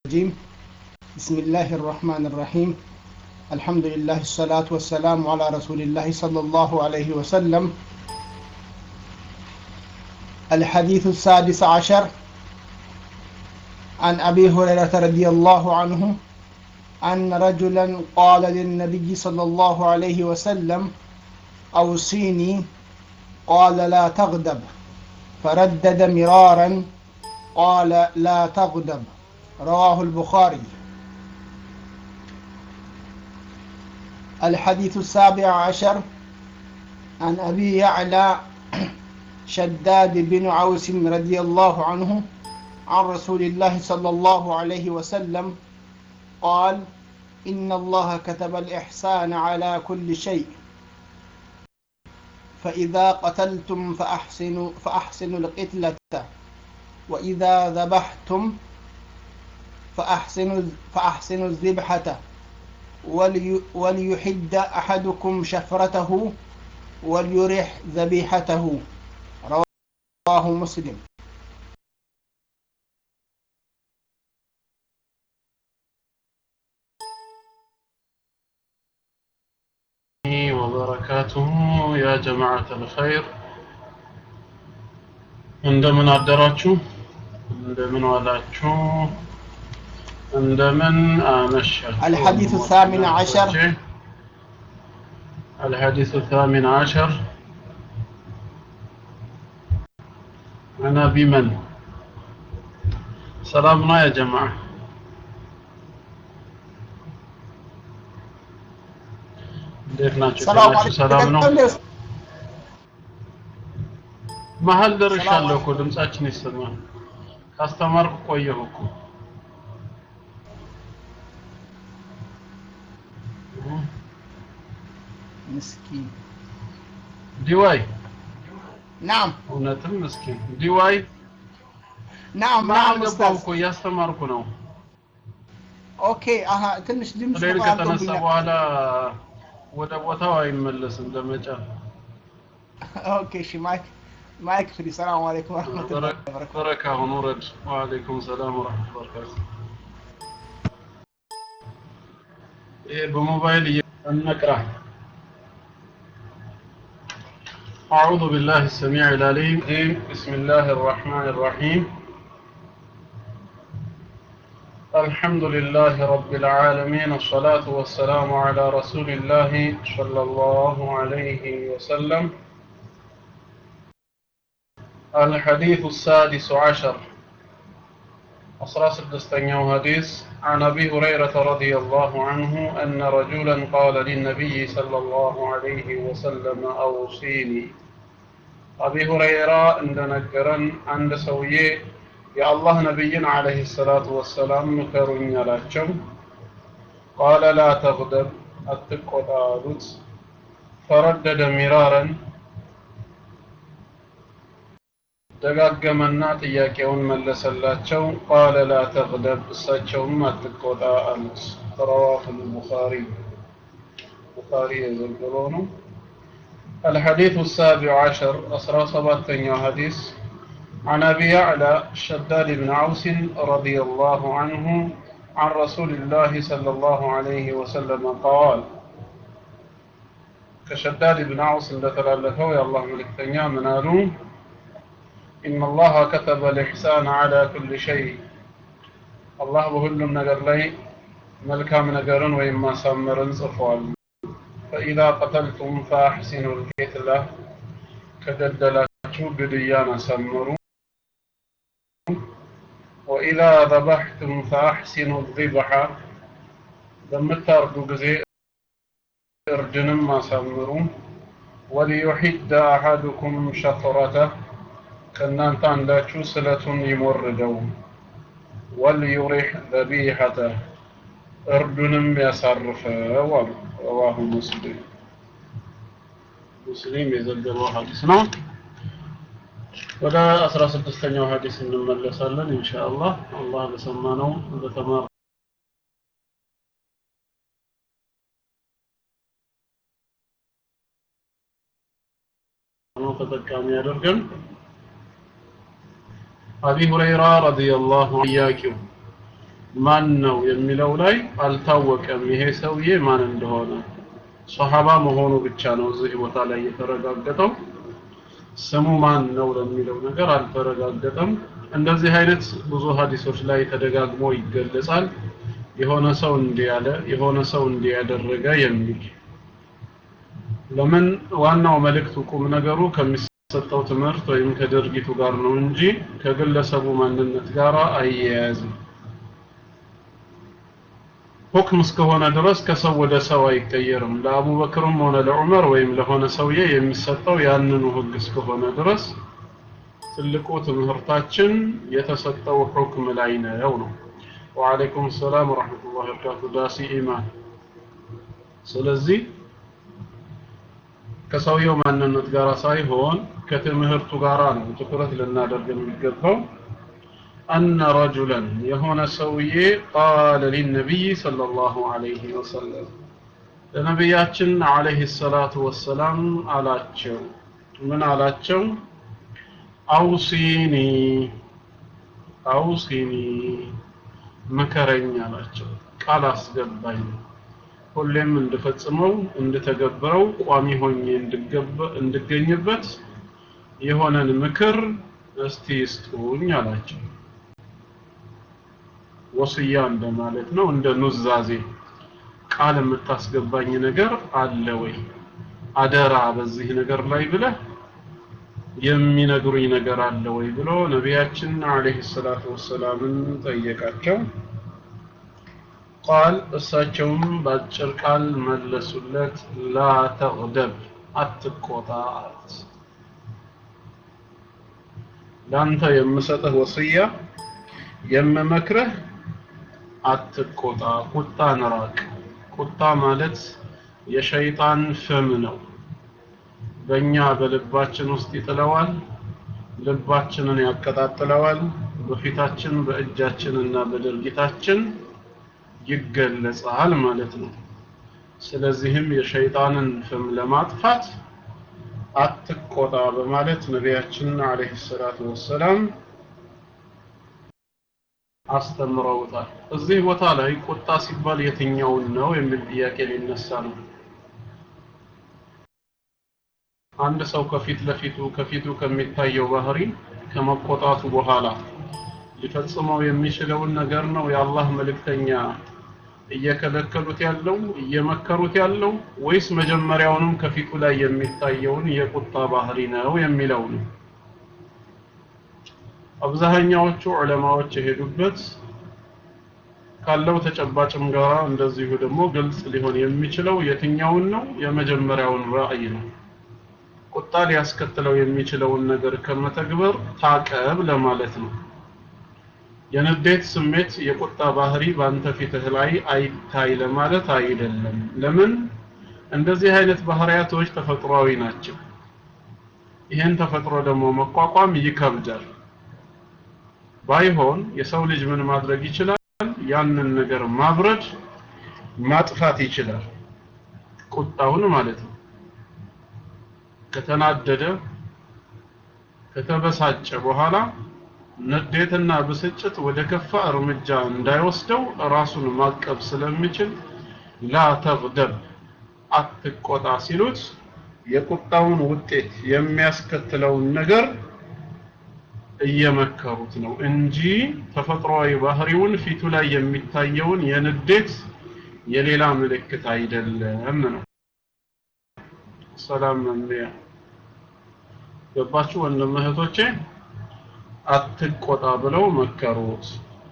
الرجيم بسم الله الرحمن الرحيم الحمد لله الصلاة والسلام على رسول الله صلى الله عليه وسلم الحديث السادس عشر عن أبي هريرة رضي الله عنه أن رجلا قال للنبي صلى الله عليه وسلم أوصيني قال لا تغضب فردد مرارا قال لا تغضب رواه البخاري الحديث السابع عشر عن أبي يعلى شداد بن عوس رضي الله عنه عن رسول الله صلى الله عليه وسلم قال إن الله كتب الإحسان على كل شيء فإذا قتلتم فأحسنوا فأحسنوا القتلة وإذا ذبحتم فأحسنوا فأحسنوا الذبحة ولي وليحد أحدكم شفرته وليرح ذبيحته رواه مسلم وبركاته يا جماعة الخير እንደምን አደራችሁ እንደምን ዋላችሁ እንደምን አመሻችሁ الحديث الثامن عشر الحديث الثامن عشر عن أبي من سلامنا يا جماعة እንዴት ናችሁ? ሰላም ጤናችሁ ሰላም ነው? አለይኩም መሀል ደርሻለሁ እኮ ድምጻችን ይሰማል። ካስተማርኩ ቆየሁ እኮ። مسكين ዲዋይ نعم እውነትም ምስኪን ዲዋይ نعم መሀል نعم ገባሁ أستاذ እኮ እያስተማርኩ ነው። أوكي أها ትንሽ ድምፅ ሌል በጣም ከተነሳ ቶብኛል። በኋላ ወደ ቦታው አይመለስም ለመጫ ኦኬ እሺ ማይክ ማይክ ፍሪ ሰላም አለይኩም ወራህመቱላሂ ወበረካቱ በረካ ሁኑ ረድ ወአለይኩም ሰላም ወራህመቱላሂ ወበረካቱ ይሄ በሞባይል እንቅራ أعوذ بالله السميع العليم بسم الله الرحمن الرحيم الحمد لله رب العالمين الصلاة والسلام على رسول الله صلى الله عليه وسلم الحديث السادس عشر أصراس الدستنيو حديث عن أبي هريرة رضي الله عنه أن رجلا قال للنبي صلى الله عليه وسلم أوصيني أبي هريرة عند نجرا عند سويه يا الله نبي عليه الصلاة والسلام مكرن يلاچم قال لا تغضب أتقوت فردد مرارا ደጋገመና ጥያቄውን መለሰላቸው ቃለ ላ ተግደብ እሳቸውም አትቆጣ አሉት ረዋሁ ልቡኻሪ ቡኻሪ የዘገበው ነው الحديث السابع عشر أسرى سباتين حديث عن أبي يعلى شداد بن عوس رضي الله عنه عن رسول الله صلى الله عليه وسلم قال كشداد بن عوس لتلالفه يا الله ملكتنيا منالون إن الله كتب الإحسان على كل شيء الله بهلم نجر لي ملكام نجرن وإما سمرن صفوال فإذا قتلتم فأحسنوا القتلة كدلدلاتشو بديانا سمروا وإذا ذبحتم فأحسنوا الذبح بمتاردو جزي እርድንም አሳምሩ ወሊዩሒድ አሐዱኩም ሸፍረተህ ከእናንተ አንዳችሁ ስለቱን ይሞርደው ወልዩሪሕ ዘቢሐተ እርዱንም ያሳርፈው አሉ ረዋሁ ሙስሊም ሙስሊም የዘገበው ሀዲስ ነው ወደ አስራ ስድስተኛው ሀዲስ እንመለሳለን ኢንሻአላህ አላህ በሰማነው በተማር ነው ተጠቃሚ ያደርገን አቢ ሁረይራ ረዲየላሁ ኢያኪው ማን ነው የሚለው ላይ አልታወቀም ይሄ ሰውዬ ማን እንደሆነ ሶሐባ መሆኑ ብቻ ነው እዚህ ቦታ ላይ የተረጋገጠው ስሙ ማን ነው ለሚለው ነገር አልተረጋገጠም እንደዚህ አይነት ብዙ ሀዲሶች ላይ ተደጋግሞ ይገለጻል የሆነ ሰው እንዲያለ የሆነ ሰው እንዲያደረገ የሚል ለምን ዋናው መልእክቱ ቁም ነገሩ ከሚሰጠው ትምህርት ወይም ከድርጊቱ ጋር ነው እንጂ ከግለሰቡ ማንነት ጋር አያያዝም ሁክም እስከሆነ ድረስ ከሰው ወደ ሰው አይቀየርም ለአቡበክርም ሆነ ለዑመር ወይም ለሆነ ሰውዬ የሚሰጠው ያንኑ ህግ እስከሆነ ድረስ ትልቁ ትምህርታችን የተሰጠው ሁክም ላይ ነው ነው ወአለይኩም ሰላም ወራህመቱላሂ ወበረካቱ ዳሲ ኢማን ስለዚህ ከሰውየው ማንነት ጋር ሳይሆን ከትምህርቱ ጋር ነው ትኩረት ልናደርግ የሚገባው أن رجلا يهون سوي قال للنبي صلى الله عليه وسلم ለነቢያችን አለይሂ ሰላቱ ወሰላም አላቸው ምን አላቸው አውሲኒ አውሲኒ ምከረኝ አላቸው ቃል አስገባኝ ሁሌም እንድፈጽመው እንድተገብረው ቋሚ ሆኜ እንድገኝበት የሆነን ምክር እስቲ ስጡኝ አላቸው ወስያ እንደማለት ነው እንደ ኑዛዜ ቃል የምታስገባኝ ነገር አለ ወይ አደራ በዚህ ነገር ላይ ብለህ የሚነግሩኝ ነገር አለ ወይ ብሎ ነቢያችን አለይሂ ሰላቱ ወሰላምን ጠየቃቸው ቃል እሳቸውም በአጭር ቃል መለሱለት ላ ተግደብ አትቆጣ አሉት ለአንተ የምሰጥህ ወስያ የምመክርህ አትቆጣ ቁጣን ራቅ ቁጣ ማለት የሸይጣን ፍም ነው በእኛ በልባችን ውስጥ ይጥለዋል ልባችንን ያቀጣጥለዋል በፊታችን በእጃችንና በድርጊታችን ይገለጻል ማለት ነው ስለዚህም የሸይጣንን ፍም ለማጥፋት አትቆጣ በማለት ነቢያችን አለይሂ ሰላቱ ወሰላም አስተምረውታል እዚህ ቦታ ላይ ቁጣ ሲባል የትኛውን ነው የሚል ጥያቄ ሊነሳ ነው አንድ ሰው ከፊት ለፊቱ ከፊቱ ከሚታየው ባህሪ ከመቆጣቱ በኋላ ሊፈጽመው የሚችለውን ነገር ነው የአላህ መልእክተኛ እየከለከሉት ያለው እየመከሩት ያለው ወይስ መጀመሪያውንም ከፊቱ ላይ የሚታየውን የቁጣ ባህሪ ነው የሚለው ነው አብዛኛዎቹ ዑለማዎች የሄዱበት ካለው ተጨባጭም ጋር እንደዚሁ ደግሞ ግልጽ ሊሆን የሚችለው የትኛውን ነው የመጀመሪያውን ራእይ ነው ቁጣ ሊያስከትለው የሚችለውን ነገር ከመተግበር ታቀብ ለማለት ነው የንዴት ስሜት የቁጣ ባህሪ በአንተ ፊትህ ላይ አይታይ ለማለት አይደለም ለምን እንደዚህ አይነት ባህሪያቶች ተፈጥሯዊ ናቸው ይህን ተፈጥሮ ደግሞ መቋቋም ይከብዳል ባይሆን የሰው ልጅ ምን ማድረግ ይችላል ያንን ነገር ማብረድ ማጥፋት ይችላል ቁጣውን ማለት ነው ከተናደደ ከተበሳጨ በኋላ ንዴትና ብስጭት ወደ ከፋ እርምጃ እንዳይወስደው ራሱን ማቀብ ስለሚችል ላ ተግደብ አትቆጣ ሲሉት የቁጣውን ውጤት የሚያስከትለውን ነገር እየመከሩት ነው እንጂ ተፈጥሯዊ ባህሪውን ፊቱ ላይ የሚታየውን የንዴት የሌላ ምልክት አይደለም ነው ሰላም መምሪያ ገባችሁ ወንድም እህቶቼ አትቆጣ ብለው መከሩት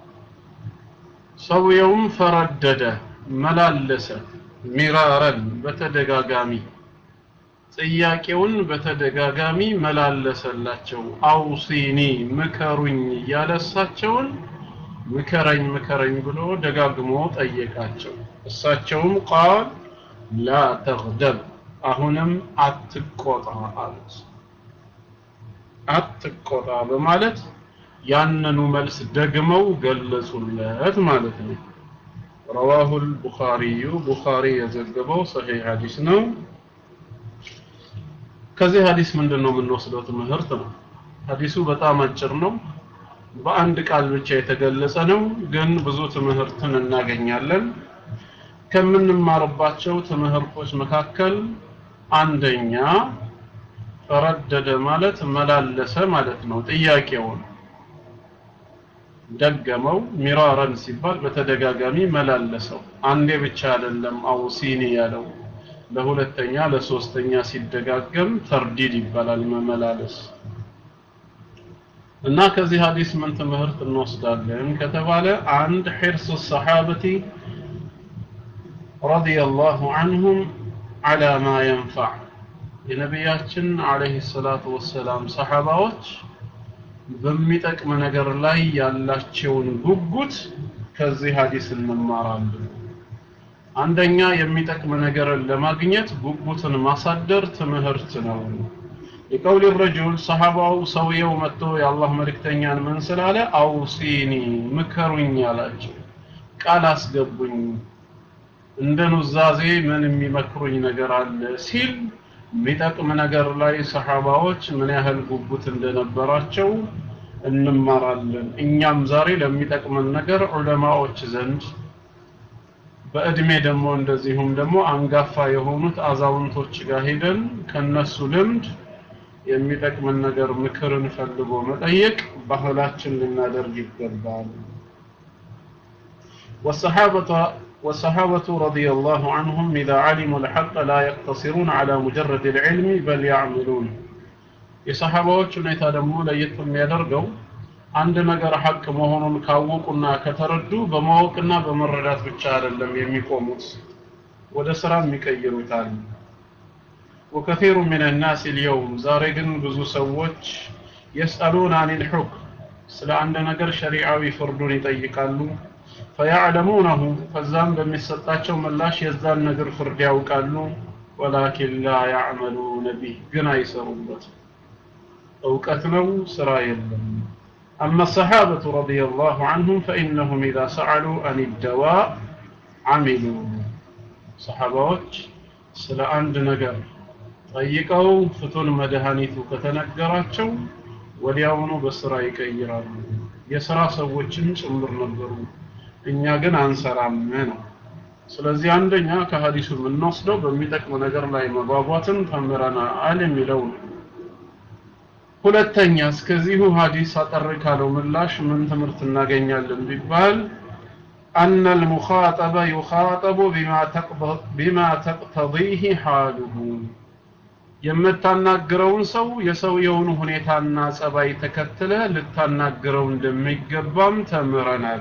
ሰውየውም ፈረደደ መላለሰ ሚራረን በተደጋጋሚ ጥያቄውን በተደጋጋሚ መላለሰላቸው አውሲኒ ምከሩኝ እያለሳቸውን ምከረኝ ምከረኝ ብሎ ደጋግሞ ጠየቃቸው እሳቸውም ቃል ላ ተግደብ አሁንም አትቆጣ አሉት አትቆጣ በማለት ያንኑ መልስ ደግመው ገለጹለት ማለት ነው رواه البخاري بخاري የዘገበው صحيح ሐዲስ ነው ከዚህ ሐዲስ ምንድነው የምንወስደው ትምህርት ነው ሐዲሱ በጣም አጭር ነው በአንድ ቃል ብቻ የተገለጸ ነው፣ ግን ብዙ ትምህርትን እናገኛለን። ከምንማርባቸው ትምህርቶች መካከል አንደኛ ረደደ ማለት መላለሰ ማለት ነው። ጥያቄውን ደገመው ሚራረን ሲባል በተደጋጋሚ መላለሰው። አንዴ ብቻ አይደለም አውሲኒ ያለው ለሁለተኛ ለሶስተኛ ሲደጋገም ተርዲድ ይባላል መመላለስ። እና ከዚህ ሀዲስ ምን ትምህርት እንወስዳለን ከተባለ አንድ ሒርስ ሰሓበቲ ረዲየላሁ ዐንሁም ዐላ ማ የንፈዕ የነቢያችን ዐለይሂ ሰላቱ ወሰላም ሰሓባዎች በሚጠቅም ነገር ላይ ያላቸውን ጉጉት ከዚህ ሀዲስ እንማራለን። አንደኛ የሚጠቅም ነገርን ለማግኘት ጉጉትን ማሳደር ትምህርት ነው። የቀውል ረጁል ሰሐባው ሰውየው መጥቶ የአላህ መልእክተኛን ምን ስላለ አውሲኒ ምከሩኝ አላቸው። ቃል አስገቡኝ፣ እንደ ኑዛዜ ምን የሚመክሩኝ ነገር አለ ሲል የሚጠቅም ነገር ላይ ሰሐባዎች ምን ያህል ጉጉት እንደነበራቸው እንማራለን። እኛም ዛሬ ለሚጠቅመን ነገር ዑለማዎች ዘንድ በእድሜ ደግሞ እንደዚሁም ደግሞ አንጋፋ የሆኑት አዛውንቶች ጋር ሄደን ከነሱ ልምድ የሚጠቅምን ነገር ምክርን ፈልጎ መጠየቅ ባህላችን ልናደርግ ይገባል። والصحابة والصحابة رضي الله عنهم إذا علموا الحق لا يقتصرون على مجرد العلم بل يعملون የሰሐባዎች ሁኔታ ደግሞ ለየት የሚያደርገው አንድ ነገር ሐቅ መሆኑን ካወቁና ከተረዱ በማወቅና በመረዳት ብቻ አይደለም የሚቆሙት ወደ ስራም ይቀይሩታል። ወከቲሩ ሚን ናስ ልየውም ዛሬ ግን ብዙ ሰዎች የስአሉን አኒል ሑክም ስለ አንድ ነገር ሸሪዓዊ ፍርዱን ይጠይቃሉ። ፈያዕለሙነሁ ከዛም በሚሰጣቸው ምላሽ የዛን ነገር ፍርድ ያውቃሉ። ወላኪን ላ ያዕመሉነ ቢህ ግን አይሰሩበትም። እውቀት ነው፣ ስራ የለም። أما الصحابة رضي الله عنهم فإنهم إذا سألوا عن الدواء عملوا صحابات ስለ አንድ ነገር ጠይቀው ፍቱን መድኃኒቱ ከተነገራቸው ወዲያውኑ በስራ ይቀይራሉ። የስራ ሰዎችም ጭምር ነበሩ። እኛ ግን አንሰራም ነው። ስለዚህ አንደኛ ከሀዲሱ የምንወስደው በሚጠቅም ነገር ላይ መጓጓትን ተምረናል የሚለው ነው። ሁለተኛ እስከዚሁ ሀዲስ አጠር ካለው ምላሽ ምን ትምህርት እናገኛለን ቢባል أن المخاطب يخاطب بما تقض- بما تقتضيه حاله የምታናግረውን ሰው የሰውየውን ሁኔታና ጸባይ ተከትለ ልታናግረው እንደሚገባም ተምረናል።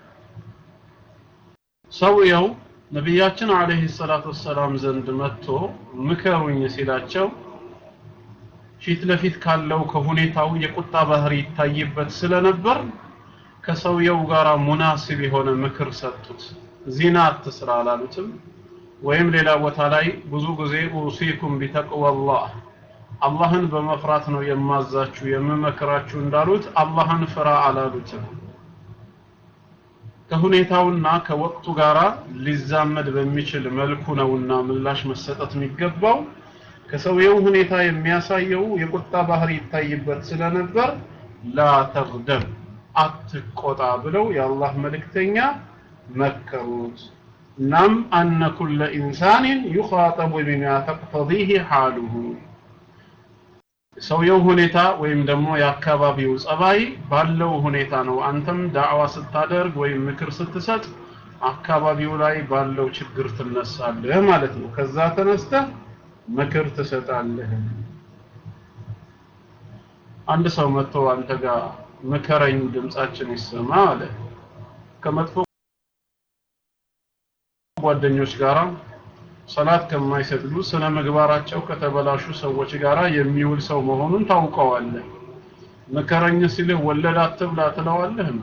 ሰውየው ነቢያችን አለይሂ ሰላቱ ወሰላም ዘንድ መጥቶ ምከሩኝ ሲላቸው ፊት ለፊት ካለው ከሁኔታው የቁጣ ባህሪ ይታይበት ስለነበር ከሰውየው ጋር ሙናስብ የሆነ ምክር ሰጡት። ዚና አትስራ አላሉትም። ወይም ሌላ ቦታ ላይ ብዙ ጊዜ ኡሲኩም ቢተቅወላህ አላህን በመፍራት ነው የማዛችሁ የምመክራችሁ እንዳሉት አላህን ፍራ አላሉትም። ከሁኔታውና ከወቅቱ ጋር ሊዛመድ በሚችል መልኩ ነውና ምላሽ መሰጠት የሚገባው። ከሰውየው ሁኔታ የሚያሳየው የቁጣ ባህሪ ይታይበት ስለነበር ላ ተግደብ አትቆጣ ብለው የአላህ መልእክተኛ መከሩት። እናም አነ ኩለ ኢንሳንን ዩኻጠቡ ቢማ ተቅተዲህ ሓሉሁ ሰውየው ሁኔታ ወይም ደግሞ የአካባቢው ጸባይ ባለው ሁኔታ ነው። አንተም ዳዕዋ ስታደርግ ወይም ምክር ስትሰጥ አካባቢው ላይ ባለው ችግር ትነሳለህ ማለት ነው። ከዛ ተነስተህ ምክር ትሰጣለህ። አንድ ሰው መጥቶ አንተ ጋር ምከረኝ፣ ድምጻችን ይሰማ አለ። ከመጥፎ ጓደኞች ጋራ ሰላት ከማይሰግዱ ስነ ምግባራቸው ከተበላሹ ሰዎች ጋራ የሚውል ሰው መሆኑን ታውቀዋለህ። ምከረኝ ሲልህ ወለድ አትብላ ትለዋለህ እንዴ?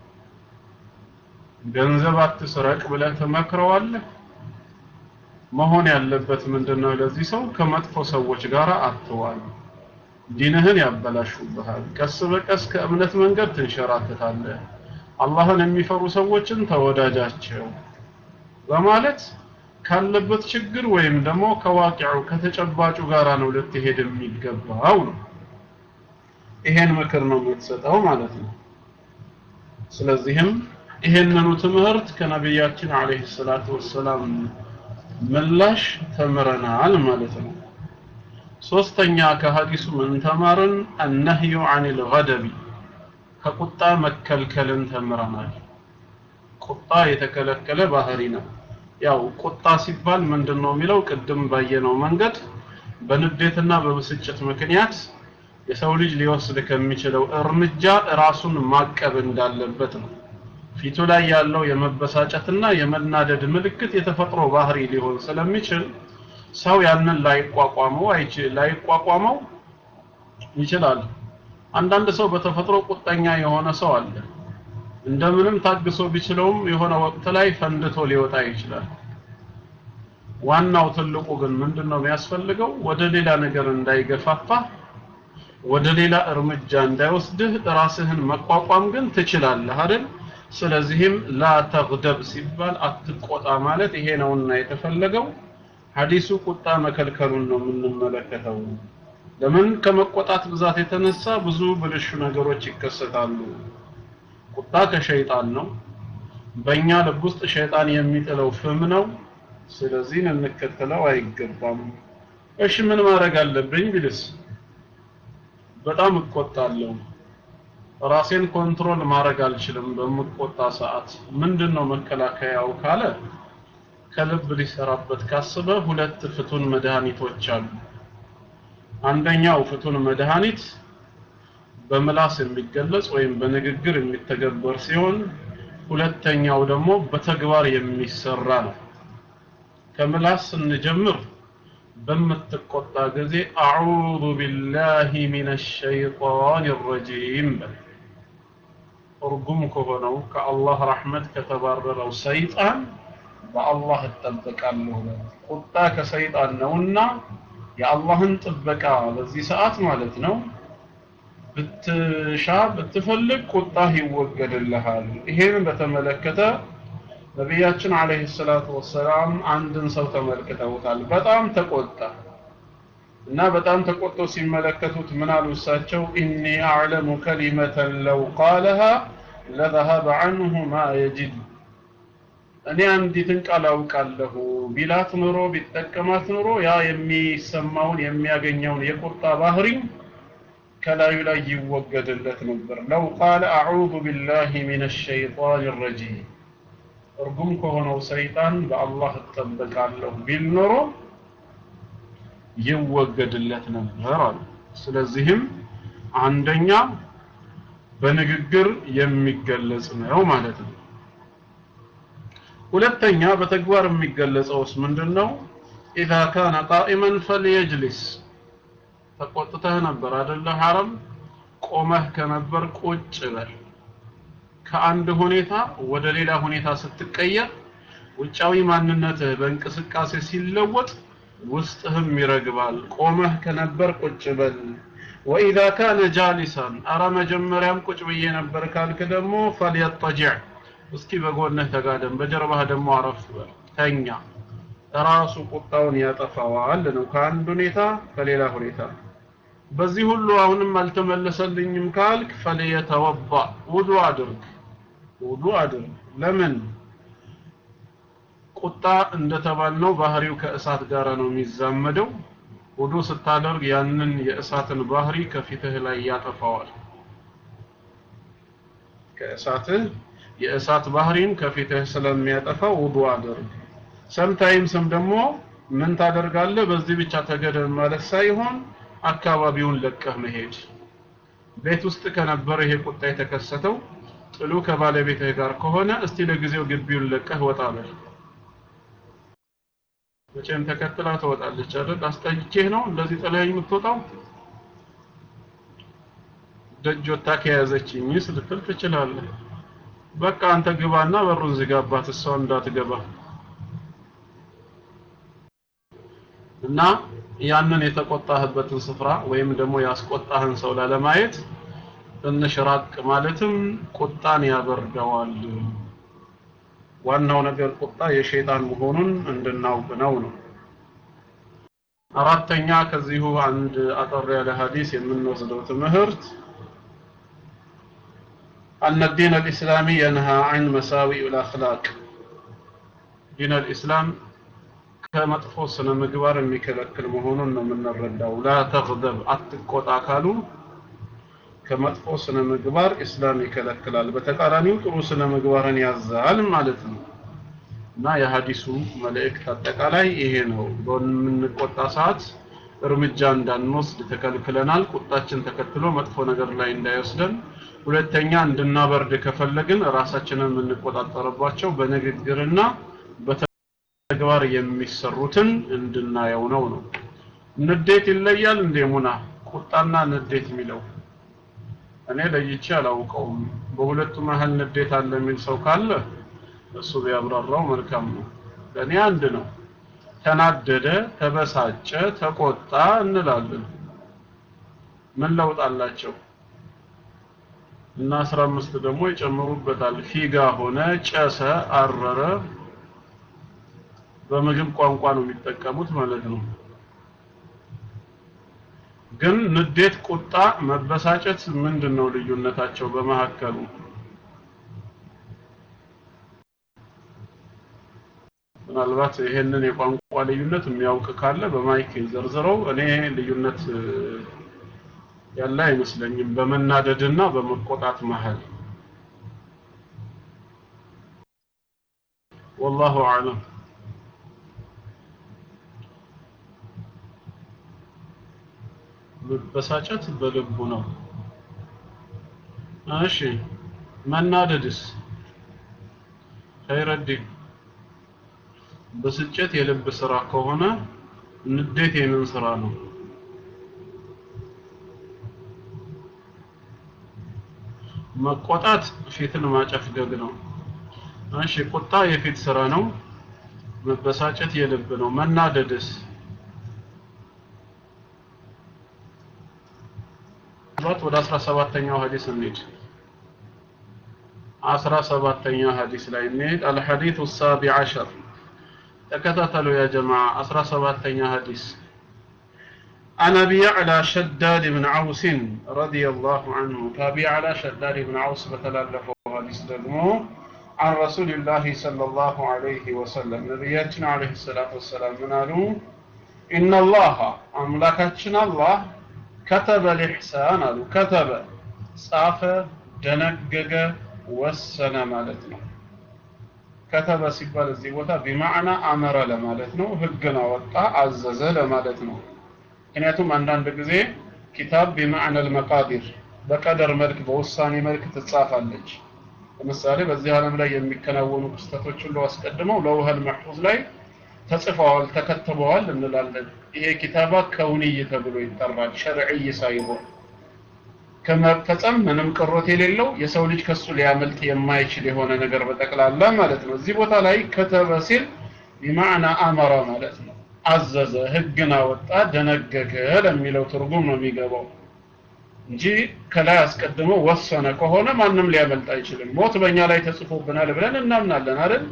ገንዘብ አትስረቅ ብለህ ትመክረዋለህ? መሆን ያለበት ምንድነው? ለዚህ ሰው ከመጥፎ ሰዎች ጋር አትዋል። ዲንህን ያበላሹብሃል። ቀስ በቀስ ከእምነት መንገድ ትንሸራተታለህ። አላህን የሚፈሩ ሰዎችን ተወዳጃቸው በማለት ካለበት ችግር ወይም ደግሞ ከዋቂዑ ከተጨባጩ ጋራ ነው ልትሄድ የሚገባው ነው። ይሄን ምክር ነው የምትሰጠው ማለት ነው። ስለዚህም ይሄንኑ ትምህርት ከነቢያችን አለይሂ ሰላቱ ወሰላም ምላሽ ተምረናል ማለት ነው ሶስተኛ ከሐዲሱ ምን ተማርን አነህዩ አኒል ገደቢ ከቁጣ መከልከልን ተምረናል ቁጣ የተከለከለ ባህሪ ነው ያው ቁጣ ሲባል ምንድነው የሚለው ቅድም ባየነው መንገድ በንዴትና በብስጭት ምክንያት የሰው ልጅ ሊወስድ ከሚችለው እርምጃ ራሱን ማቀብ እንዳለበት ነው ፊቱ ላይ ያለው የመበሳጨትና የመናደድ ምልክት የተፈጥሮ ባህሪ ሊሆን ስለሚችል ሰው ያንን ላይቋቋመው አይችል ላይቋቋመው ይችላል አንዳንድ ሰው በተፈጥሮ ቁጠኛ የሆነ ሰው አለ እንደምንም ታግሶ ቢችለውም የሆነ ወቅት ላይ ፈንድቶ ሊወጣ ይችላል ዋናው ትልቁ ግን ምንድነው የሚያስፈልገው ወደ ሌላ ነገር እንዳይገፋፋ ወደ ሌላ እርምጃ እንዳይወስድህ ራስህን መቋቋም ግን ትችላለህ አይደል ስለዚህም ላ ተግደብ ሲባል አትቆጣ ማለት ይሄ ነውና የተፈለገው ሐዲሱ ቁጣ መከልከሉን ነው የምንመለከተው ለምን ከመቆጣት ብዛት የተነሳ ብዙ ብልሹ ነገሮች ይከሰታሉ ቁጣ ከሸይጣን ነው በእኛ ልብ ውስጥ ሸይጣን የሚጥለው ፍም ነው ስለዚህ እንከተለው አይገባም እሺ ምን ማድረግ አለብኝ ቢልስ በጣም እቆጣለሁ ራሴን ኮንትሮል ማድረግ አልችልም በምቆጣ ሰዓት ምንድነው መከላከያው ካለ ከልብ ሊሰራበት ካስበ ሁለት ፍቱን መድኃኒቶች አሉ አንደኛው ፍቱን መድኃኒት በምላስ የሚገለጽ ወይም በንግግር የሚተገበር ሲሆን ሁለተኛው ደግሞ በተግባር የሚሰራ ነው ከምላስ ስንጀምር በምትቆጣ ጊዜ አዑዙ ቢላሂ ሚነ ሸይጣን ረጂም በል እርጉም ከሆነው ከአላህ ረሕመት ከተባረረው ሰይጣን በአላህ እጠበቃለሁ ቁጣ ከሰይጣን ነውና የአላህን ጥበቃ በዚህ ሰዓት ማለት ነው ብትሻ ብትፈልግ ቁጣህ ይወገድልሃል ይሄን በተመለከተ ነቢያችን አለይሂ ሰላቱ ወሰላም አንድን ሰው ተመልክተውታል በጣም ተቆጣ እና በጣም ተቆጥቶ ሲመለከቱት ምን አሉ እሳቸው ኢኒ አዕለሙ ከሊመተን ለው ቃለሃ ለዘሀበ ዐንሁ ማ የጅድ እኔ አንዲትን ቃል አውቃለሁ ቢላት ኑሮ ቢጠቀማት ኑሮ ያ የሚሰማውን የሚያገኘውን የቁጣ ባህሪ ከላዩ ላይ ይወገድለት ነበር ለው ቃለ አዑዙ ቢላሂ ሚነ ሸይጣን ረጂም እርጉም ከሆነው ሰይጣን በአላህ እጠበቃለሁ ቢል ኖሮ ይወገድለት ነበር አሉ ስለዚህም አንደኛ በንግግር የሚገለጽ ነው ማለት ነው ሁለተኛ በተግባር የሚገለጸውስ ምንድነው اذا كان قائما فليجلس ተቆጥተህ ነበር አይደለ ሐረም ቆመህ ከነበር ቁጭ በል ከአንድ ሁኔታ ወደ ሌላ ሁኔታ ስትቀየር ውጫዊ ማንነትህ በእንቅስቃሴ ሲለወጥ ውስጥህም ይረግባል ቆመህ ከነበር ቁጭ በል وإذا كان جالسا أرى መጀመሪያም ቁጭ ብዬ ነበር ካልክ ደግሞ فليضطجع እስኪ በጎንህ ተጋደም በጀርባህ ደግሞ አረፍ በል ተኛ ራሱ ቁጣውን ያጠፋዋል ነው ከአንድ ሁኔታ ከሌላ ሁኔታ በዚህ ሁሉ አሁንም አልተመለሰልኝም ካልክ ፈለየተወባ ውዱ አድርግ ውዱ አድርግ ለምን ቁጣ እንደተባልነው ባህሪው ከእሳት ጋር ነው የሚዛመደው ውዱ ስታደርግ ያንን የእሳትን ባህሪ ከፊትህ ላይ ያጠፋዋል ከእሳትህ የእሳት ባህሪን ከፊትህ ስለሚያጠፋ ውዱ አድርግ ሰምታይምስም ደግሞ ምን ታደርጋለህ በዚህ ብቻ ተገደም ማለት ሳይሆን አካባቢውን ለቀህ መሄድ ቤት ውስጥ ከነበረ ይሄ ቁጣ የተከሰተው ጥሉ ከባለቤትህ ጋር ከሆነ እስቲ ለጊዜው ግቢውን ለቀህ ወጣ በል መቼም ተከትላ ትወጣለች አይደል አስጠይቼህ ነው እንደዚህ ጥለኸኝ የምትወጣው ደጅ ወታ ከያዘችኝ ልትል ትችላለህ በቃ አንተ ግባና በሩን ዝጋባት እሷ እንዳትገባ እና ያንን የተቆጣህበትን ስፍራ ወይም ደግሞ ያስቆጣህን ሰው ላለማየት ትንሽ ራቅ ማለትም ቁጣን ያበርደዋል ዋናው ነገር ቁጣ የሸይጣን መሆኑን እንድናውቅ ነው ነው አራተኛ ከዚሁ አንድ አጠር ያለ ሐዲስ የምንወስደው ትምህርት أن الدين الإسلامي ينهى عن مساوئ الأخلاق دين الإسلام ከመጥፎ ስነ ምግባር የሚከለክል መሆኑን ነው የምንረዳው። ላ ተግደብ አትቆጣ ካሉ ከመጥፎ ስነ ምግባር ኢስላም ይከለክላል። በተቃራኒው ጥሩ ስነ ምግባርን ያዛል ማለት ነው። እና የሀዲሱ መልእክት አጠቃላይ ይሄ ነው። በምንቆጣ ሰዓት እርምጃ እንዳንወስድ ተከልክለናል። ቁጣችን ተከትሎ መጥፎ ነገር ላይ እንዳይወስደን። ሁለተኛ እንድናበርድ ከፈለግን ራሳችንን የምንቆጣጠርባቸው በንግግርና በተግባር የሚሰሩትን እንድናየው ነው ነው። ንዴት ይለያል እንዴ ሙና? ቁጣና ንዴት የሚለው እኔ ለይቼ አላውቀውም። በሁለቱ መሀል ንዴት አለ የሚል ሰው ካለ እሱ ቢያብራራው መልካም ነው። ለእኔ አንድ ነው። ተናደደ፣ ተበሳጨ፣ ተቆጣ እንላለን። ምን ለውጥ አላቸው? እና አስራ አምስት ደግሞ ይጨምሩበታል። ፊጋ ሆነ፣ ጨሰ፣ አረረ። በምግብ ቋንቋ ነው የሚጠቀሙት ማለት ነው። ግን ንዴት፣ ቁጣ፣ መበሳጨት ምንድን ነው ልዩነታቸው በመካከሉ? ምናልባት ይሄንን የቋንቋ ልዩነት የሚያውቅ ካለ በማይክ ዘርዝረው። እኔ ልዩነት ያለ አይመስለኝም በመናደድና በመቆጣት መሀል። ወላሁ አዕለም። መበሳጨት በልቡ ነው። እሺ መናደድስ? ኸይረዲን ብስጭት የልብ ስራ ከሆነ ንዴት የምን ስራ ነው? መቆጣት ፊትን ማጨፍገግ ነው። እሺ ቁጣ የፊት ስራ ነው። መበሳጨት የልብ ነው። መናደድስ? ወደ 17ኛው ሐዲስ እንሂድ። 17ኛው ሐዲስ ላይ እንሂድ። አልሐዲሱ السابع عشر ተከታተሉ ያ ጀማዓ 17ኛ ሐዲስ عن ابي يعلى شداد بن عوس رضي الله عنه كابي على شداد بن عوس بتلالفه حديث ደግሞ عن رسول الله صلى الله عليه وسلم نبياتنا عليه الصلاة والسلام من قالوا إن الله أملاكاتنا الله كتب الإحسان قالوا كتب ጻፈ ደነገገ ወሰነ ማለት ነው ከተበ ሲባል እዚህ ቦታ ቢማዕና አመረ ለማለት ነው። ህግን አወጣ አዘዘ ለማለት ነው። ምክንያቱም አንዳንድ ጊዜ ኪታብ ቢማዕና አልመቃዲር በቀደር መልክ በውሳኔ መልክ ትጻፋለች። ለምሳሌ በዚህ ዓለም ላይ የሚከናወኑ ክስተቶች ሁሉ አስቀድመው ለውህል መሕፉዝ ላይ ተጽፈዋል፣ ተከትበዋል እንላለን። ይሄ ኪታባ ከውንይ ተብሎ ይጠራል፣ ሸርዕይ ሳይሆን ከመፈጸም ምንም ቅሮት የሌለው የሰው ልጅ ከሱ ሊያመልጥ የማይችል የሆነ ነገር በጠቅላላ ማለት ነው። እዚህ ቦታ ላይ ከተበ ሲል ቢማዕና አመረ ማለት ነው። አዘዘ፣ ህግን አወጣ፣ ደነገገ ለሚለው ትርጉም ነው የሚገባው እንጂ ከላይ አስቀድሞ ወሰነ ከሆነ ማንም ሊያመልጥ አይችልም። ሞት በእኛ ላይ ተጽፎብናል ብለን እናምናለን አይደል?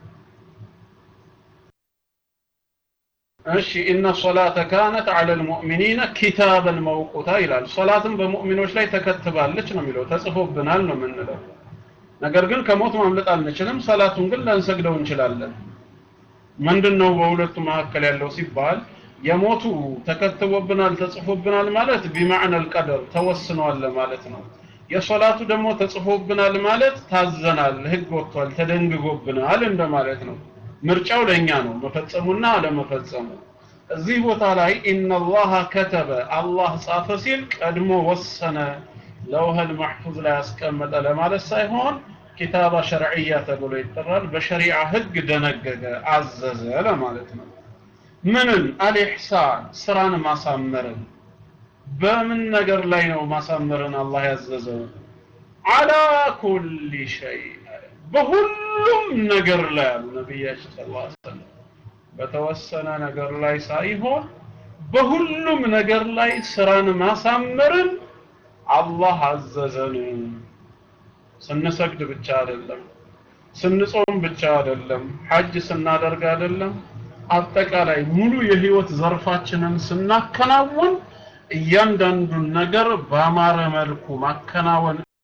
እሺ ኢነ ሶላተ ካነት ዐለ ልሙእሚኒነ ኪታበን መውቁታ ይላል። ሶላትም በሙእሚኖች ላይ ተከትባለች ነው የሚለው ተጽፎብናል ነው የምንለው። ነገር ግን ከሞት ማምለጥ አንችልም። ሰላቱን ግን ላንሰግደው እንችላለን። ምንድን ነው በሁለቱ መካከል ያለው ሲባል የሞቱ ተከትቦብናል ተጽፎብናል ማለት ቢማዕና አልቀደር ተወስኗል ማለት ነው። የሶላቱ ደግሞ ተጽፎብናል ማለት ታዘናል፣ ህግ ወጥቷል፣ ተደንግጎብናል እንደማለት ነው። ምርጫው ለኛ ነው መፈጸሙና አለመፈጸሙ። እዚህ ቦታ ላይ ኢነላሃ ከተበ አላህ ጻፈ ሲል ቀድሞ ወሰነ ለውህል መሕፉዝ ላይ ያስቀመጠ ለማለት ሳይሆን ኪታባ ሸርዕያ ተብሎ ይጠራል። በሸሪዓ ህግ ደነገገ፣ አዘዘ ለማለት ነው። ምንን? አልኢሕሳን ስራን ማሳመርን። በምን ነገር ላይ ነው ማሳመርን አላህ ያዘዘው? አላ ኩሊ ሸይ በሁሉም ነገር ላይ አሉ ነቢያችን ሰለላሁ ዐለይሂ ወሰለም። በተወሰነ ነገር ላይ ሳይሆን በሁሉም ነገር ላይ ስራን ማሳመርን አላህ አዘዘን። ስንሰግድ ብቻ አይደለም፣ ስንጾም ብቻ አይደለም፣ ሐጅ ስናደርግ አይደለም፣ አጠቃላይ ሙሉ የህይወት ዘርፋችንን ስናከናውን እያንዳንዱን ነገር በአማረ መልኩ ማከናወን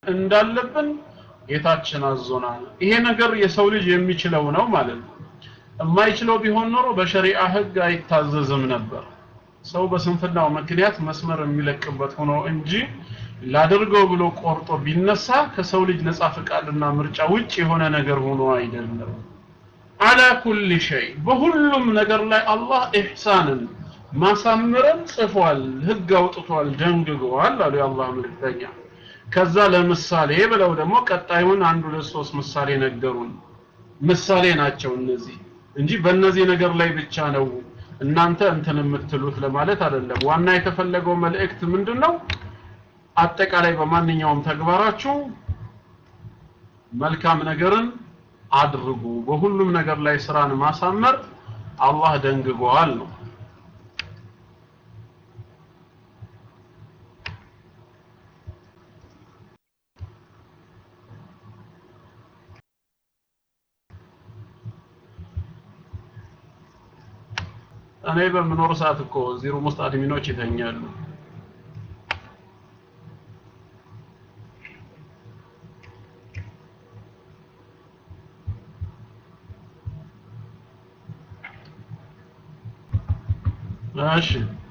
እንዳለብን ጌታችን አዞናል። ይሄ ነገር የሰው ልጅ የሚችለው ነው ማለት ነው። የማይችለው ቢሆን ኖሮ በሸሪዓ ህግ አይታዘዝም ነበር። ሰው በስንፍናው ምክንያት መስመር የሚለቅበት ሆኖ እንጂ ላድርገው ብሎ ቆርጦ ቢነሳ ከሰው ልጅ ነፃ ፍቃድና ምርጫ ውጭ የሆነ ነገር ሆኖ አይደለም። አላ ኩል ሸይ በሁሉም ነገር ላይ አላህ ኢሕሳንን ማሳምረን ጽፏል፣ ህግ አውጥቷል፣ ደንግጓል አሉ የአላህ መልእክተኛ። ከዛ ለምሳሌ ብለው ደግሞ ቀጣዩን አንድ ሁለት ሶስት ምሳሌ ነገሩን። ምሳሌ ናቸው እነዚህ እንጂ በእነዚህ ነገር ላይ ብቻ ነው እናንተ እንትን የምትሉት ለማለት አይደለም። ዋና የተፈለገው መልእክት ምንድን ነው? አጠቃላይ በማንኛውም ተግባራችሁ መልካም ነገርን አድርጉ። በሁሉም ነገር ላይ ስራን ማሳመር አላህ ደንግጓል ነው። እኔ በምኖር ሰዓት እኮ እዚህ ሩም ውስጥ አድሚኖች ይተኛሉ። እሺ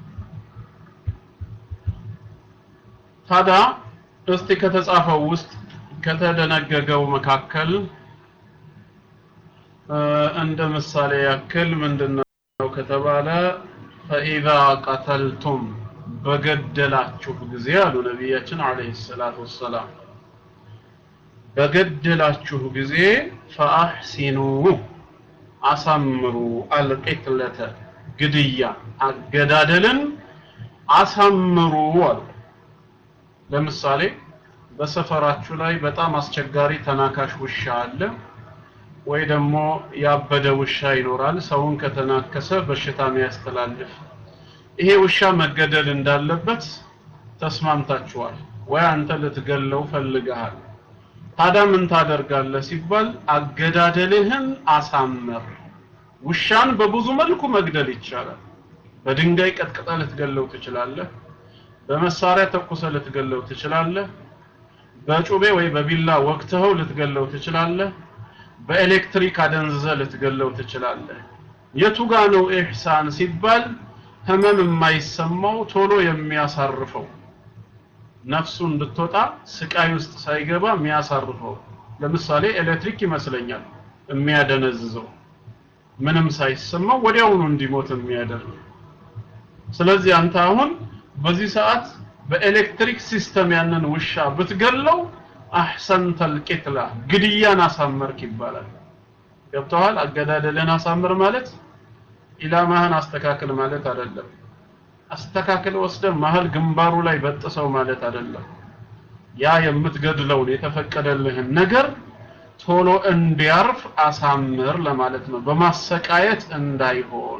ታዲያ እስቲ ከተጻፈው ውስጥ ከተደነገገው መካከል እንደ ምሳሌ ያክል ምንድነው ከተባለ ፈኢዛ ቀተልቱም በገደላችሁ ጊዜ አሉ ነቢያችን አለይሂ ሰላቱ ወሰላም በገደላችሁ ጊዜ ፈአሕሲኑ አሳምሩ አልቂትለተ ግድያ አገዳደልን አሳምሩ አሉ። ለምሳሌ በሰፈራችሁ ላይ በጣም አስቸጋሪ ተናካሽ ውሻ አለ ወይ ደግሞ ያበደ ውሻ ይኖራል፣ ሰውን ከተናከሰ በሽታ የሚያስተላልፍ። ይሄ ውሻ መገደል እንዳለበት ተስማምታችኋል፣ ወይ አንተ ልትገለው ፈልገሃል። ታዲያ ምን ታደርጋለህ ሲባል አገዳደልህን አሳምር። ውሻን በብዙ መልኩ መግደል ይቻላል። በድንጋይ ቀጥቅጠ ልትገለው ትችላለህ። በመሳሪያ ተኩሰ ልትገለው ትችላለህ። በጩቤ ወይ በቢላ ወቅትኸው ልትገለው ትችላለህ። በኤሌክትሪክ አደንዝዘ ልትገለው ትችላለህ። የቱ ጋ ነው ኢሕሳን ሲባል ህመም የማይሰማው ቶሎ የሚያሳርፈው ነፍሱ እንድትወጣ ስቃይ ውስጥ ሳይገባ የሚያሳርፈው ለምሳሌ ኤሌክትሪክ ይመስለኛል የሚያደነዝዘው ምንም ሳይሰማው ወዲያውኑ እንዲሞት የሚያደርግ ስለዚህ አንተ አሁን በዚህ ሰዓት በኤሌክትሪክ ሲስተም ያንን ውሻ ብትገለው አሕሰንተል ቂትላ ግድያን አሳመርክ ይባላል ገብተዋል አገዳደልን አሳምር ማለት ኢላማህን አስተካክል ማለት አይደለም አስተካክል ወስደ መሀል ግንባሩ ላይ በጥሰው ማለት አይደለም ያ የምትገድለውን የተፈቀደልህን ነገር ቶሎ እንዲያርፍ አሳምር ለማለት ነው በማሰቃየት እንዳይሆን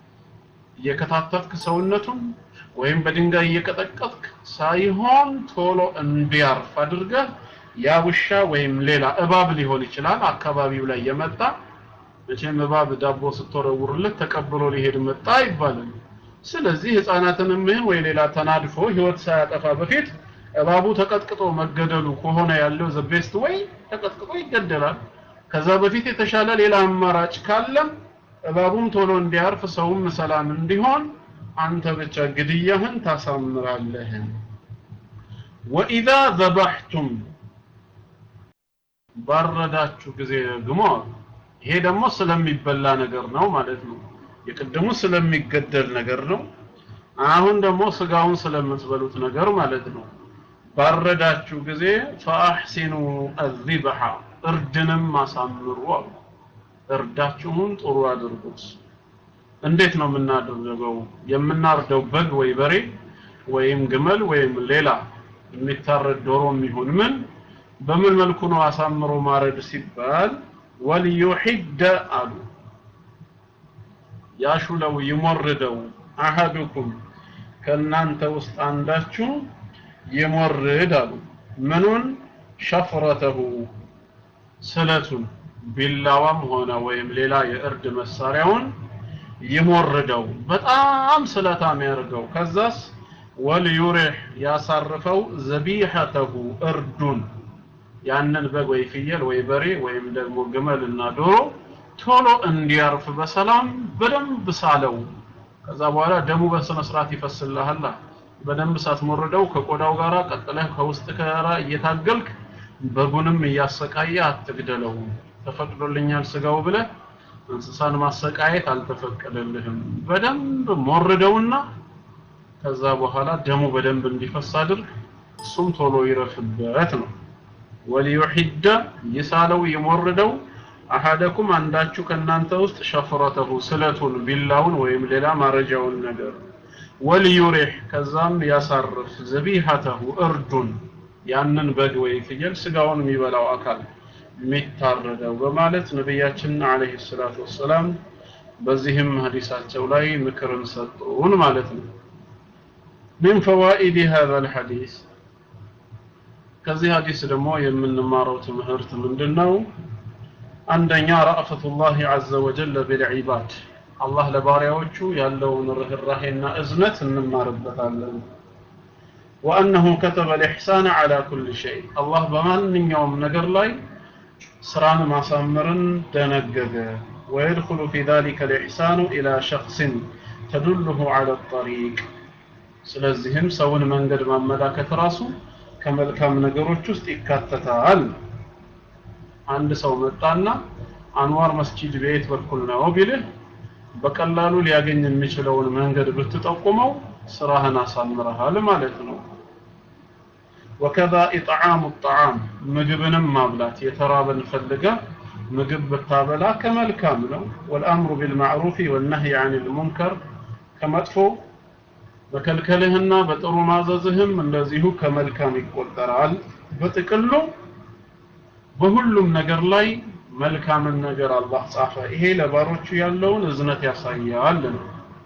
እየከታተፍክ ሰውነቱን ወይም በድንጋይ እየቀጠቀጥክ ሳይሆን ቶሎ እንዲያርፍ አድርገህ ያ ውሻ ወይም ሌላ እባብ ሊሆን ይችላል አካባቢው ላይ የመጣ መቼም እባብ ዳቦ ስትወረውርለት ተቀብሎ ሊሄድ መጣ አይባልም ስለዚህ ህፃናትንም ይህን ወይ ሌላ ተናድፎ ህይወት ሳያጠፋ በፊት እባቡ ተቀጥቅጦ መገደሉ ከሆነ ያለው ዘ ቤስት ወይ ተቀጥቅጦ ይገደላል ከዛ በፊት የተሻለ ሌላ አማራጭ ካለም እባቡም ቶሎ እንዲያርፍ ሰውም ሰላም እንዲሆን አንተ ብቻ ግድያህን ታሳምራለህ ወኢዛ ዘባሕቱም ባረዳችሁ ጊዜ ደግሞ ይሄ ደግሞ ስለሚበላ ነገር ነው ማለት ነው የቅድሙ ስለሚገደል ነገር ነው አሁን ደግሞ ስጋውን ስለምትበሉት ነገር ማለት ነው ባረዳችሁ ጊዜ ፈአሕሲኑ አዚብሐ እርድንም አሳምሩ አሉ እርዳችሁን ጥሩ አድርጉት እንዴት ነው የምናደርገው የምናርደው በግ ወይ በሬ ወይም ግመል ወይም ሌላ የሚታረድ ዶሮ የሚሆን ምን በምን መልኩ ነው አሳምሮ ማረድ ሲባል ወልዩሒደ አሉ ያሹለው ይሞርደው አሐዱኩም ከእናንተ ውስጥ አንዳችሁ ይሞርድ አሉ ምኑን ሸፍረተሁ ስለቱን ቢላዋም ሆነ ወይም ሌላ የእርድ መሳሪያውን ይሞርደው በጣም ስለታም ያርገው ከዛስ ወልዩሪህ ያሳርፈው ዘቢሐተሁ እርዱን ያንን በግ ወይ ፍየል ወይ በሬ ወይም ደግሞ ግመልና ዶሮ ቶሎ እንዲያርፍ በሰላም በደንብ ሳለው ከዛ በኋላ ደሙ በስነ ስርዓት ይፈስልሃል በደንብ ሳትሞርደው ከቆዳው ጋር ቀጥለህ ከውስጥ ጋራ እየታገልክ በጉንም እያሰቃየ አትግደለው ተፈቅዶልኛል ስጋው ብለህ እንስሳን ማሰቃየት አልተፈቀደልህም በደንብ ሞርደውና ከዛ በኋላ ደሙ በደንብ እንዲፈስ አድርግ እሱም ቶሎ ይረፍበት ነው ወሊዩሂደ ይሳለው ይሞርደው አሐደኩም አንዳችሁ ከናንተ ውስጥ ሸፍረተሁ ስለቱን ቢላውን ወይም ሌላ ማረጃውን ነገር ወልዩሪህ ከዛም ያሳርፍ ዘቢሐተሁ እርዱን ያንን በግ ወይ ፍየል ስጋውን የሚበላው አካል የሚታረደው በማለት ነቢያችን አለይሂ ሰላቱ ወሰላም በዚህም ሐዲሳቸው ላይ ምክርን ሰጡን ማለት ነው من فوائد هذا الحديث ከዚህ ሐዲስ ደግሞ የምንማረው ትምህርት ምንድነው አንደኛ ረአፈቱላህ ዐዘ ወጀል ቢልዒባድ አላህ ለባሪያዎቹ ያለውን ርህራሄና እዝነት እንማርበታለን ወአነሁ ከተበ ልኢሕሳን ዐላ ኩል ሸይ አላህ በማንኛውም ነገር ላይ ስራን ማሳመርን ደነገገ ويدخل في ذلك الإحسان إلى شخص تدله على الطريق ስለዚህም ሰውን መንገድ ማመላከት ራሱ ከመልካም ነገሮች ውስጥ ይካተታል አንድ ሰው መጣና አንዋር መስጂድ ቤት በኩል ነው ቢልህ በቀላሉ ሊያገኝ የሚችለውን መንገድ ብትጠቁመው ስራህን አሳምረሃል ማለት ነው ወከዛ ኢጥዓሙ ጣዓም ምግብንም ማብላት የተራበን ፈልገ ምግብ ብታበላ ከመልካም ነው ወልአምሩ ቢልማዕሩፍ ወነህይ አን ልሙንከር ከመጥፎ መከልከልህና በጥሩ ማዘዝህም እንደዚሁ ከመልካም ይቆጠራል በጥቅሉ በሁሉም ነገር ላይ መልካምን ነገር አላህ ጻፈ ይሄ ለባሮቹ ያለውን እዝነት ያሳያል ነው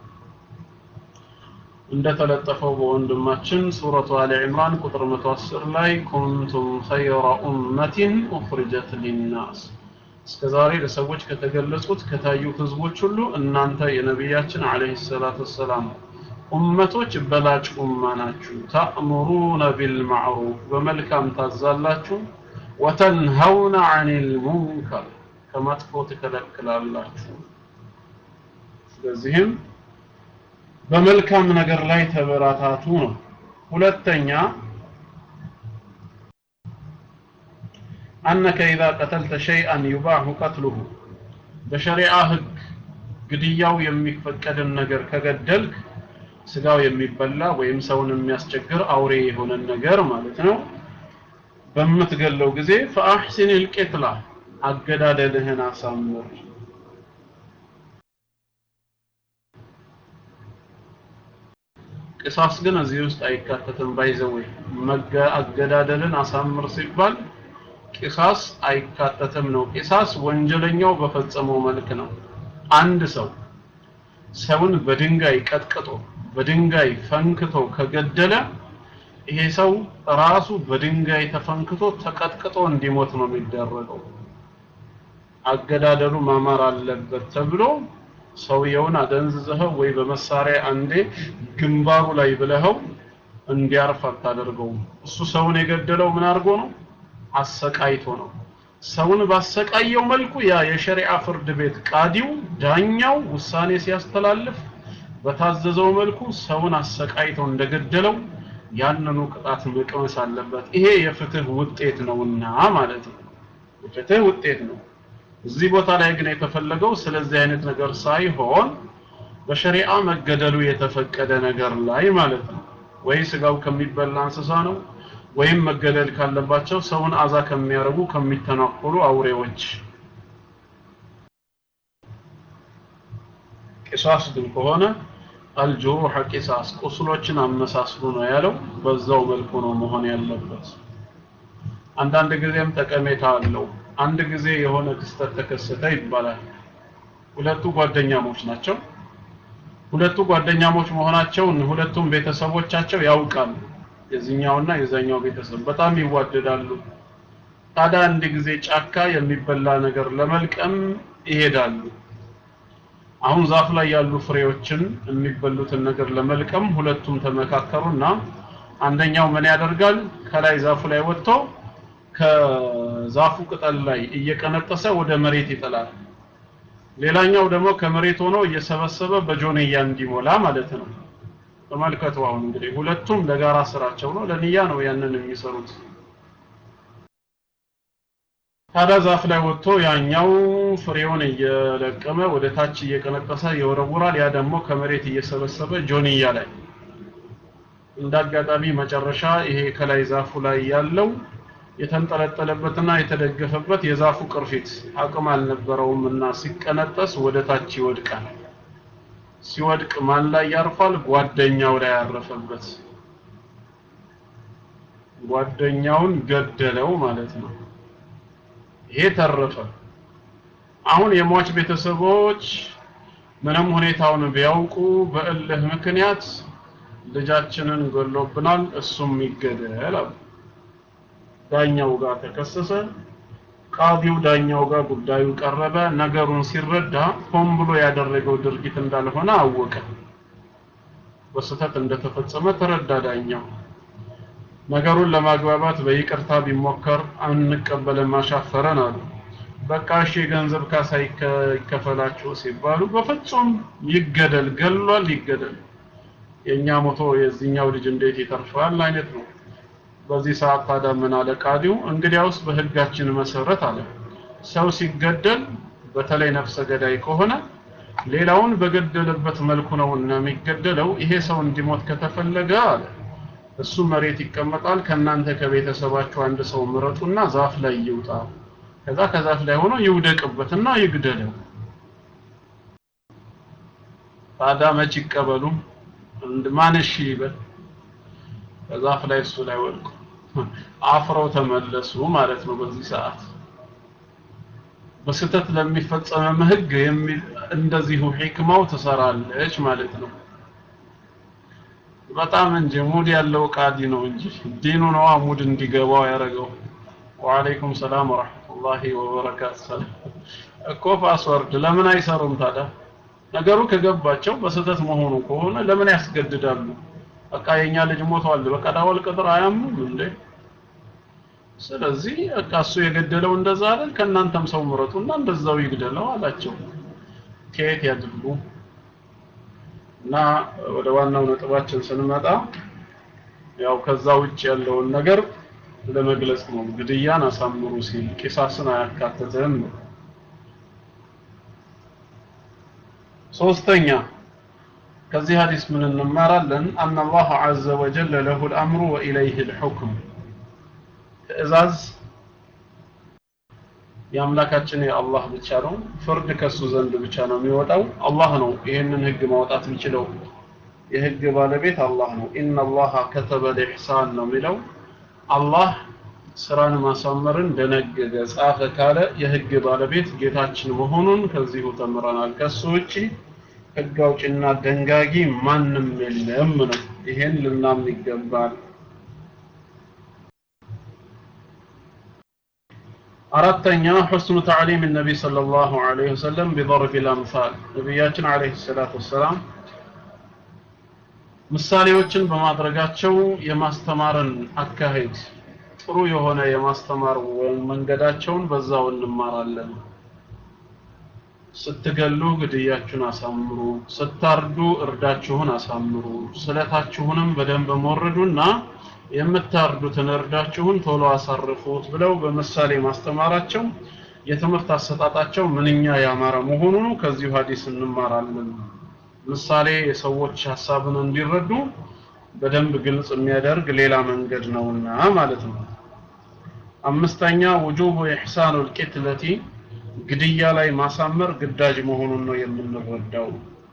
እንደተለጠፈው በወንድማችን ሱረቱ አሊ ዕምራን ቁጥር 110 ላይ ኩንቱም ኸይረ ኡመቲን ኡኽሪጀት ሊናስ እስከ ዛሬ ለሰዎች ከተገለጹት ከታዩት ህዝቦች ሁሉ እናንተ የነቢያችን አለይሂ ሰላቱ ወሰላም ኡመቶች በላጭ ኡማ ናችሁ ተእሙሩነ ቢልማዕሩፍ በመልካም ታዛላችሁ ወተንሀውነ አኒል ሙንከር ከመጥፎ ትከለክላላችሁ ስለዚህም በመልካም ነገር ላይ ተበራታቱ ነው ሁለተኛ أنك إذا قتلت شيئا يباح قتله بشريعة ህግ ግድያው የሚፈቀድን ነገር ከገደልክ ስጋው የሚበላ ወይም ሰውን የሚያስቸግር አውሬ የሆነን ነገር ማለት ነው በምትገለው ጊዜ ፈአሕሲን ልቄትላ አገዳደልህን አሳምር ቅሳስ ግን እዚህ ውስጥ አይካተትም ባይዘወይ አገዳደልን አሳምር ሲባል ቂሳስ አይካተትም ነው ቂሳስ ወንጀለኛው በፈጸመው መልክ ነው አንድ ሰው ሰውን በድንጋይ ቀጥቅጦ በድንጋይ ፈንክቶ ከገደለ ይሄ ሰው ራሱ በድንጋይ ተፈንክቶ ተቀጥቅጦ እንዲሞት ነው የሚደረገው አገዳደሉ ማማር አለበት ተብሎ ሰውየውን አደንዝዘኸው ወይ በመሳሪያ አንዴ ግንባሩ ላይ ብለኸው እንዲያርፍ አታደርገውም እሱ ሰውን የገደለው ምን አድርጎ ነው አሰቃይቶ ነው ሰውን ባሰቃየው መልኩ ያ የሸሪዓ ፍርድ ቤት ቃዲው ዳኛው ውሳኔ ሲያስተላልፍ በታዘዘው መልኩ ሰውን አሰቃይቶ እንደገደለው ያንኑ ቅጣት መቅመስ አለበት ይሄ የፍትህ ውጤት ነውና ማለት ነው የፍትህ ውጤት ነው እዚህ ቦታ ላይ ግን የተፈለገው ስለዚህ አይነት ነገር ሳይሆን በሸሪዓ መገደሉ የተፈቀደ ነገር ላይ ማለት ነው ወይ ስጋው ከሚበላ እንስሳ ነው ወይም መገደል ካለባቸው ሰውን አዛ ከሚያረጉ ከሚተናኮሉ አውሬዎች ቂሳስ ግን ከሆነ አልጁሩህ ቂሳስ ቁስሎችን አመሳስሉ ነው ያለው በዛው መልኩ ነው መሆን ያለበት አንዳንድ ጊዜም ጠቀሜታ አለው አንድ ጊዜ የሆነ ክስተት ተከሰተ ይባላል ሁለቱ ጓደኛሞች ናቸው ሁለቱ ጓደኛሞች መሆናቸውን ሁለቱም ቤተሰቦቻቸው ያውቃሉ የዚህኛውና የዛኛው ቤተሰብ በጣም ይዋደዳሉ ታዲያ አንድ ጊዜ ጫካ የሚበላ ነገር ለመልቀም ይሄዳሉ አሁን ዛፍ ላይ ያሉ ፍሬዎችን የሚበሉትን ነገር ለመልቀም ሁለቱም ተመካከሩና አንደኛው ምን ያደርጋል ከላይ ዛፉ ላይ ወጥቶ ከዛፉ ቅጠል ላይ እየቀነጠሰ ወደ መሬት ይጥላል። ሌላኛው ደግሞ ከመሬት ሆኖ እየሰበሰበ በጆንያ እንዲሞላ ማለት ነው። ተመልከቱ። አሁን እንግዲህ ሁለቱም ለጋራ ስራቸው ነው፣ ለንያ ነው ያንን የሚሰሩት። ታዲያ ዛፍ ላይ ወጥቶ ያኛው ፍሬውን እየለቀመ ወደ ታች እየቀነጠሰ ይወረውራል። ያ ደግሞ ከመሬት እየሰበሰበ ጆንያ ላይ እንዳጋጣሚ መጨረሻ ይሄ ከላይ ዛፉ ላይ ያለው የተንጠለጠለበትና የተደገፈበት የዛፉ ቅርፊት አቅም አልነበረውም እና ሲቀነጠስ ወደ ታች ይወድቃል። ሲወድቅ ማን ላይ ያርፋል? ጓደኛው ላይ ያረፈበት። ጓደኛውን ገደለው ማለት ነው። ይሄ ተረፈ። አሁን የሟች ቤተሰቦች ምንም ሁኔታውን ቢያውቁ በእልህ ምክንያት ልጃችንን ገሎብናል፣ እሱም ይገደል አሉ። ዳኛው ጋር ተከሰሰ። ቃዲው ዳኛው ጋር ጉዳዩ ቀረበ። ነገሩን ሲረዳ ሆን ብሎ ያደረገው ድርጊት እንዳልሆነ አወቀ። በስህተት እንደተፈጸመ ተረዳ ዳኛው። ነገሩን ለማግባባት በይቅርታ ቢሞከር አንቀበልም አሻፈረን አሉ። በቃ እሺ የገንዘብ ካሳ ይከፈላችሁ ሲባሉ በፍጹም ይገደል፣ ገሏል፣ ይገደል። የኛ ሞቶ የዚህኛው ልጅ እንዴት ይተርፋል አይነት ነው። በዚህ ሰዓት ታዲያ ምን አለ ቃዲው? እንግዲያውስ በህጋችን መሰረት አለ ሰው ሲገደል በተለይ ነፍሰ ገዳይ ከሆነ ሌላውን በገደለበት መልኩ ነው እና የሚገደለው። ይሄ ሰው እንዲሞት ከተፈለገ አለ እሱ መሬት ይቀመጣል። ከእናንተ ከቤተሰባችሁ አንድ ሰው ምረጡና ዛፍ ላይ ይውጣ። ከዛ ከዛፍ ላይ ሆኖ ይውደቅበትና ይግደለው። ታዲያ መች ይቀበሉ? ማን እሺ ይበል? ከዛፍ ላይ እሱ ላይ ወድቁ። አፍረው ተመለሱ ማለት ነው። በዚህ ሰዓት በስህተት ለሚፈጸመም ህግ እንደዚሁ ሂክማው ትሰራለች ማለት ነው። በጣም እንጂ ሙድ ያለው ቃዲ ነው እንጂ ዲኑ ነው ሙድ እንዲገባው ያደረገው። ወአለይኩም ሰላም ወራህመቱላሂ ወበረካቱ። ሰላም እኮ ፓስወርድ ለምን አይሰሩም ታዲያ? ነገሩ ከገባቸው በስህተት መሆኑ ከሆነ ለምን ያስገድዳሉ? በቃ የኛ ልጅ ሞቷል፣ በቃ ዳወል ቅጥር አያምኑም እንዴ? ስለዚህ በቃ እሱ የገደለው እንደዛ አይደል? ከእናንተም ሰው ምረጡና እንደዛው ይግደለው አላቸው። ከየት ያድርጉ? እና ወደ ዋናው ነጥባችን ስንመጣ ያው ከዛ ውጭ ያለውን ነገር ለመግለጽ ነው። ግድያን አሳምሩ ሲል ቂሳስን አያካትትም ነው። ሶስተኛ ከዚህ ሐዲስ ምን እንማራለን? አን አላህ ዐዘ ወጀል ለሁ ልአምሩ ወኢለይህ ልሑክም ትእዛዝ የአምላካችን የአላህ ብቻ ነው። ፍርድ ከሱ ዘንድ ብቻ ነው የሚወጣው። አላህ ነው ይህንን ህግ ማውጣት የሚችለው። የህግ ባለቤት አላህ ነው። ኢነላሃ ከተበ ልኢሕሳን ነው የሚለው። አላህ ስራን ማሳመርን ደነገገ፣ ጻፈ ካለ የህግ ባለቤት ጌታችን መሆኑን ከዚሁ ተምረናል። ከሱ ውጪ ህግ አውጭና ደንጋጊ ማንም የለም ነው። ይሄን ልናምን ይገባል። አራተኛ ሑስኑ ተዕሊም ነቢ ሰለላሁ ዐለይሂ ወሰለም ቢضرب الأمثال ነቢያችን ዐለይሂ ሰላቱ ወሰላም ምሳሌዎችን በማድረጋቸው የማስተማርን አካሄድ ጥሩ የሆነ የማስተማር መንገዳቸውን በዛው እንማራለን። ስትገሉ ግድያችሁን አሳምሩ፣ ስታርዱ እርዳችሁን አሳምሩ፣ ስለታችሁንም በደንብ ሞርዱና የምታርዱትን እርዳችሁን ቶሎ አሳርፉት ብለው በምሳሌ ማስተማራቸው የትምህርት አሰጣጣቸው ምንኛ ያማረ መሆኑን ከዚሁ ሐዲስ እንማራለን። ምሳሌ የሰዎች ሐሳብን እንዲረዱ በደንብ ግልጽ የሚያደርግ ሌላ መንገድ ነውና ማለት ነው። አምስተኛ ውጁቡ ኢሕሳኑል ቂትለቲ ግድያ ላይ ማሳመር ግዳጅ መሆኑን ነው የምንረዳው።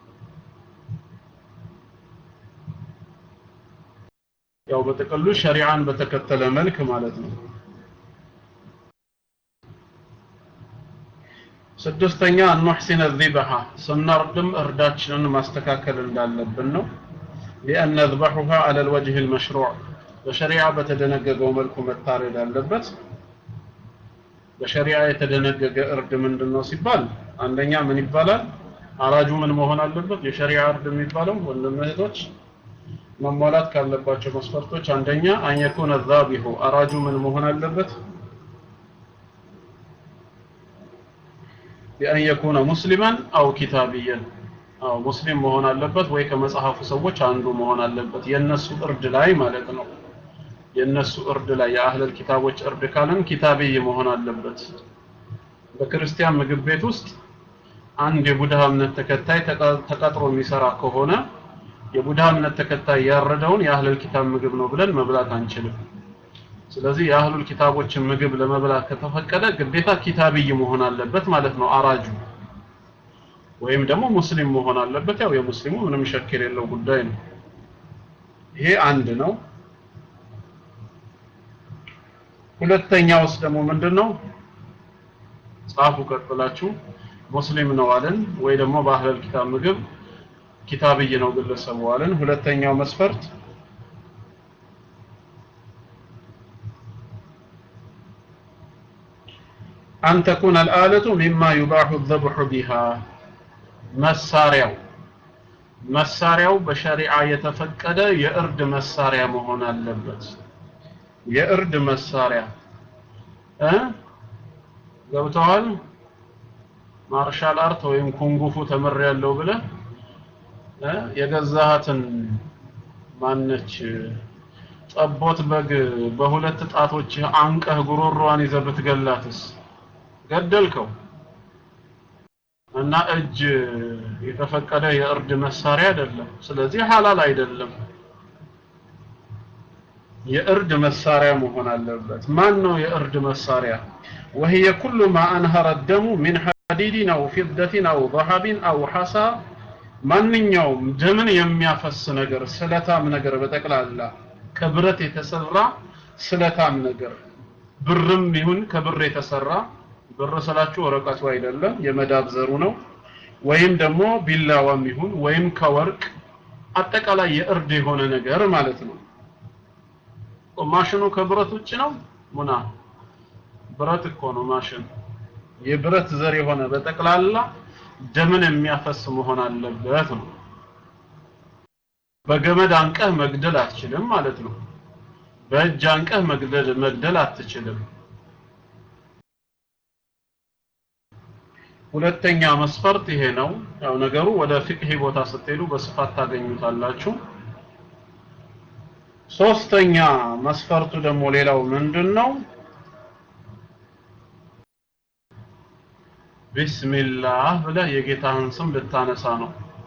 ያው በጥቅሉ ሸሪዓን በተከተለ መልክ ማለት ነው። ስድስተኛ አንሕሲነ ዚበሃ ስናርድም እርዳችንን ማስተካከል እንዳለብን ነው። ሊአን ነዝበሑሃ ዐለ ልወጅህ ልመሽሩዕ በሸሪዓ በተደነገገው መልኩ መታረድ አለበት። በሸሪዓ የተደነገገ እርድ ምንድን ነው ሲባል አንደኛ ምን ይባላል? አራጁ ምን መሆን አለበት? የሸሪዓ እርድ የሚባለው ወንድም እህቶች መሟላት ካለባቸው መስፈርቶች አንደኛ አንየኩነ ዛቢሁ አራጁ ምን መሆን አለበት? ቢአን የኩነ ሙስሊማን አው ኪታብየን አው ሙስሊም መሆን አለበት ወይ ከመጽሐፉ ሰዎች አንዱ መሆን አለበት የነሱ እርድ ላይ ማለት ነው የነሱ እርድ ላይ የአህለል ኪታቦች እርድ ካለን ኪታብይ መሆን አለበት በክርስቲያን ምግብ ቤት ውስጥ አንድ የቡድሃ እምነት ተከታይ ተቀጥሮ የሚሰራ ከሆነ የቡድሃ እምነት ተከታይ ያረደውን የአህለል ኪታብ ምግብ ነው ብለን መብላት አንችልም ስለዚህ የአህሉል ኪታቦችን ምግብ ለመብላት ከተፈቀደ ግዴታ ኪታብይ መሆን አለበት ማለት ነው አራጁ ወይም ደግሞ ሙስሊም መሆን አለበት ያው የሙስሊሙ ምንም ሸክ የሌለው ጉዳይ ነው ይሄ አንድ ነው ሁለተኛውስ ደግሞ ምንድነው ጻፉ ቀጥላችሁ ሙስሊም ነው አለን ወይ ደግሞ በአህለል ኪታብ ምግብ ኪታብይ ነው ግለሰቡ አለን ሁለተኛው መስፈርት أن تكون الآلة مما يباح الذبح بها መሳሪያው መሳሪያው በሸሪዓ የተፈቀደ የእርድ መሳሪያ መሆን አለበት የእርድ መሳሪያ እ ገብተዋል ማርሻል አርት ወይም ኩንጉፉ ተምር ያለው ብለ የገዛሃትን ማነች ጠቦት በግ በሁለት ጣቶች አንቀህ ጉሮሮዋን ይዘህ ብትገላትስ ገደልከው እና እጅ የተፈቀደ የእርድ መሳሪያ አይደለም ስለዚህ ሐላል አይደለም የእርድ መሳሪያ መሆን አለበት ማን ነው የእርድ መሳሪያ وهي كل ما أنهر الدم من حديد أو فضة أو ذهب أو حصى ማንኛውም ደምን የሚያፈስ ነገር ስለታም ነገር በጠቅላላ ከብረት የተሰራ ስለታም ነገር ብርም ይሁን ከብር የተሰራ ብር ስላችሁ ወረቀቱ አይደለም የመዳብ ዘሩ ነው ወይም ደግሞ ቢላዋም ይሁን ወይም ከወርቅ አጠቃላይ የእርድ የሆነ ነገር ማለት ነው ማሽኑ ከብረት ውጭ ነው ሙና ብረት እኮ ነው ማሽን የብረት ዘር የሆነ በጠቅላላ ደምን የሚያፈስ መሆን አለበት ነው በገመድ አንቀህ መግደል አትችልም ማለት ነው በእጅ አንቀህ መግደል መግደል አትችልም ሁለተኛ መስፈርት ይሄ ነው ያው ነገሩ ወደ ፍቅህ ቦታ ስትሄዱ በስፋት ታገኙታላችሁ ሶስተኛ መስፈርቱ ደግሞ ሌላው ምንድነው ቢስሚላህ ብለህ የጌታህን ስም ልታነሳ ነው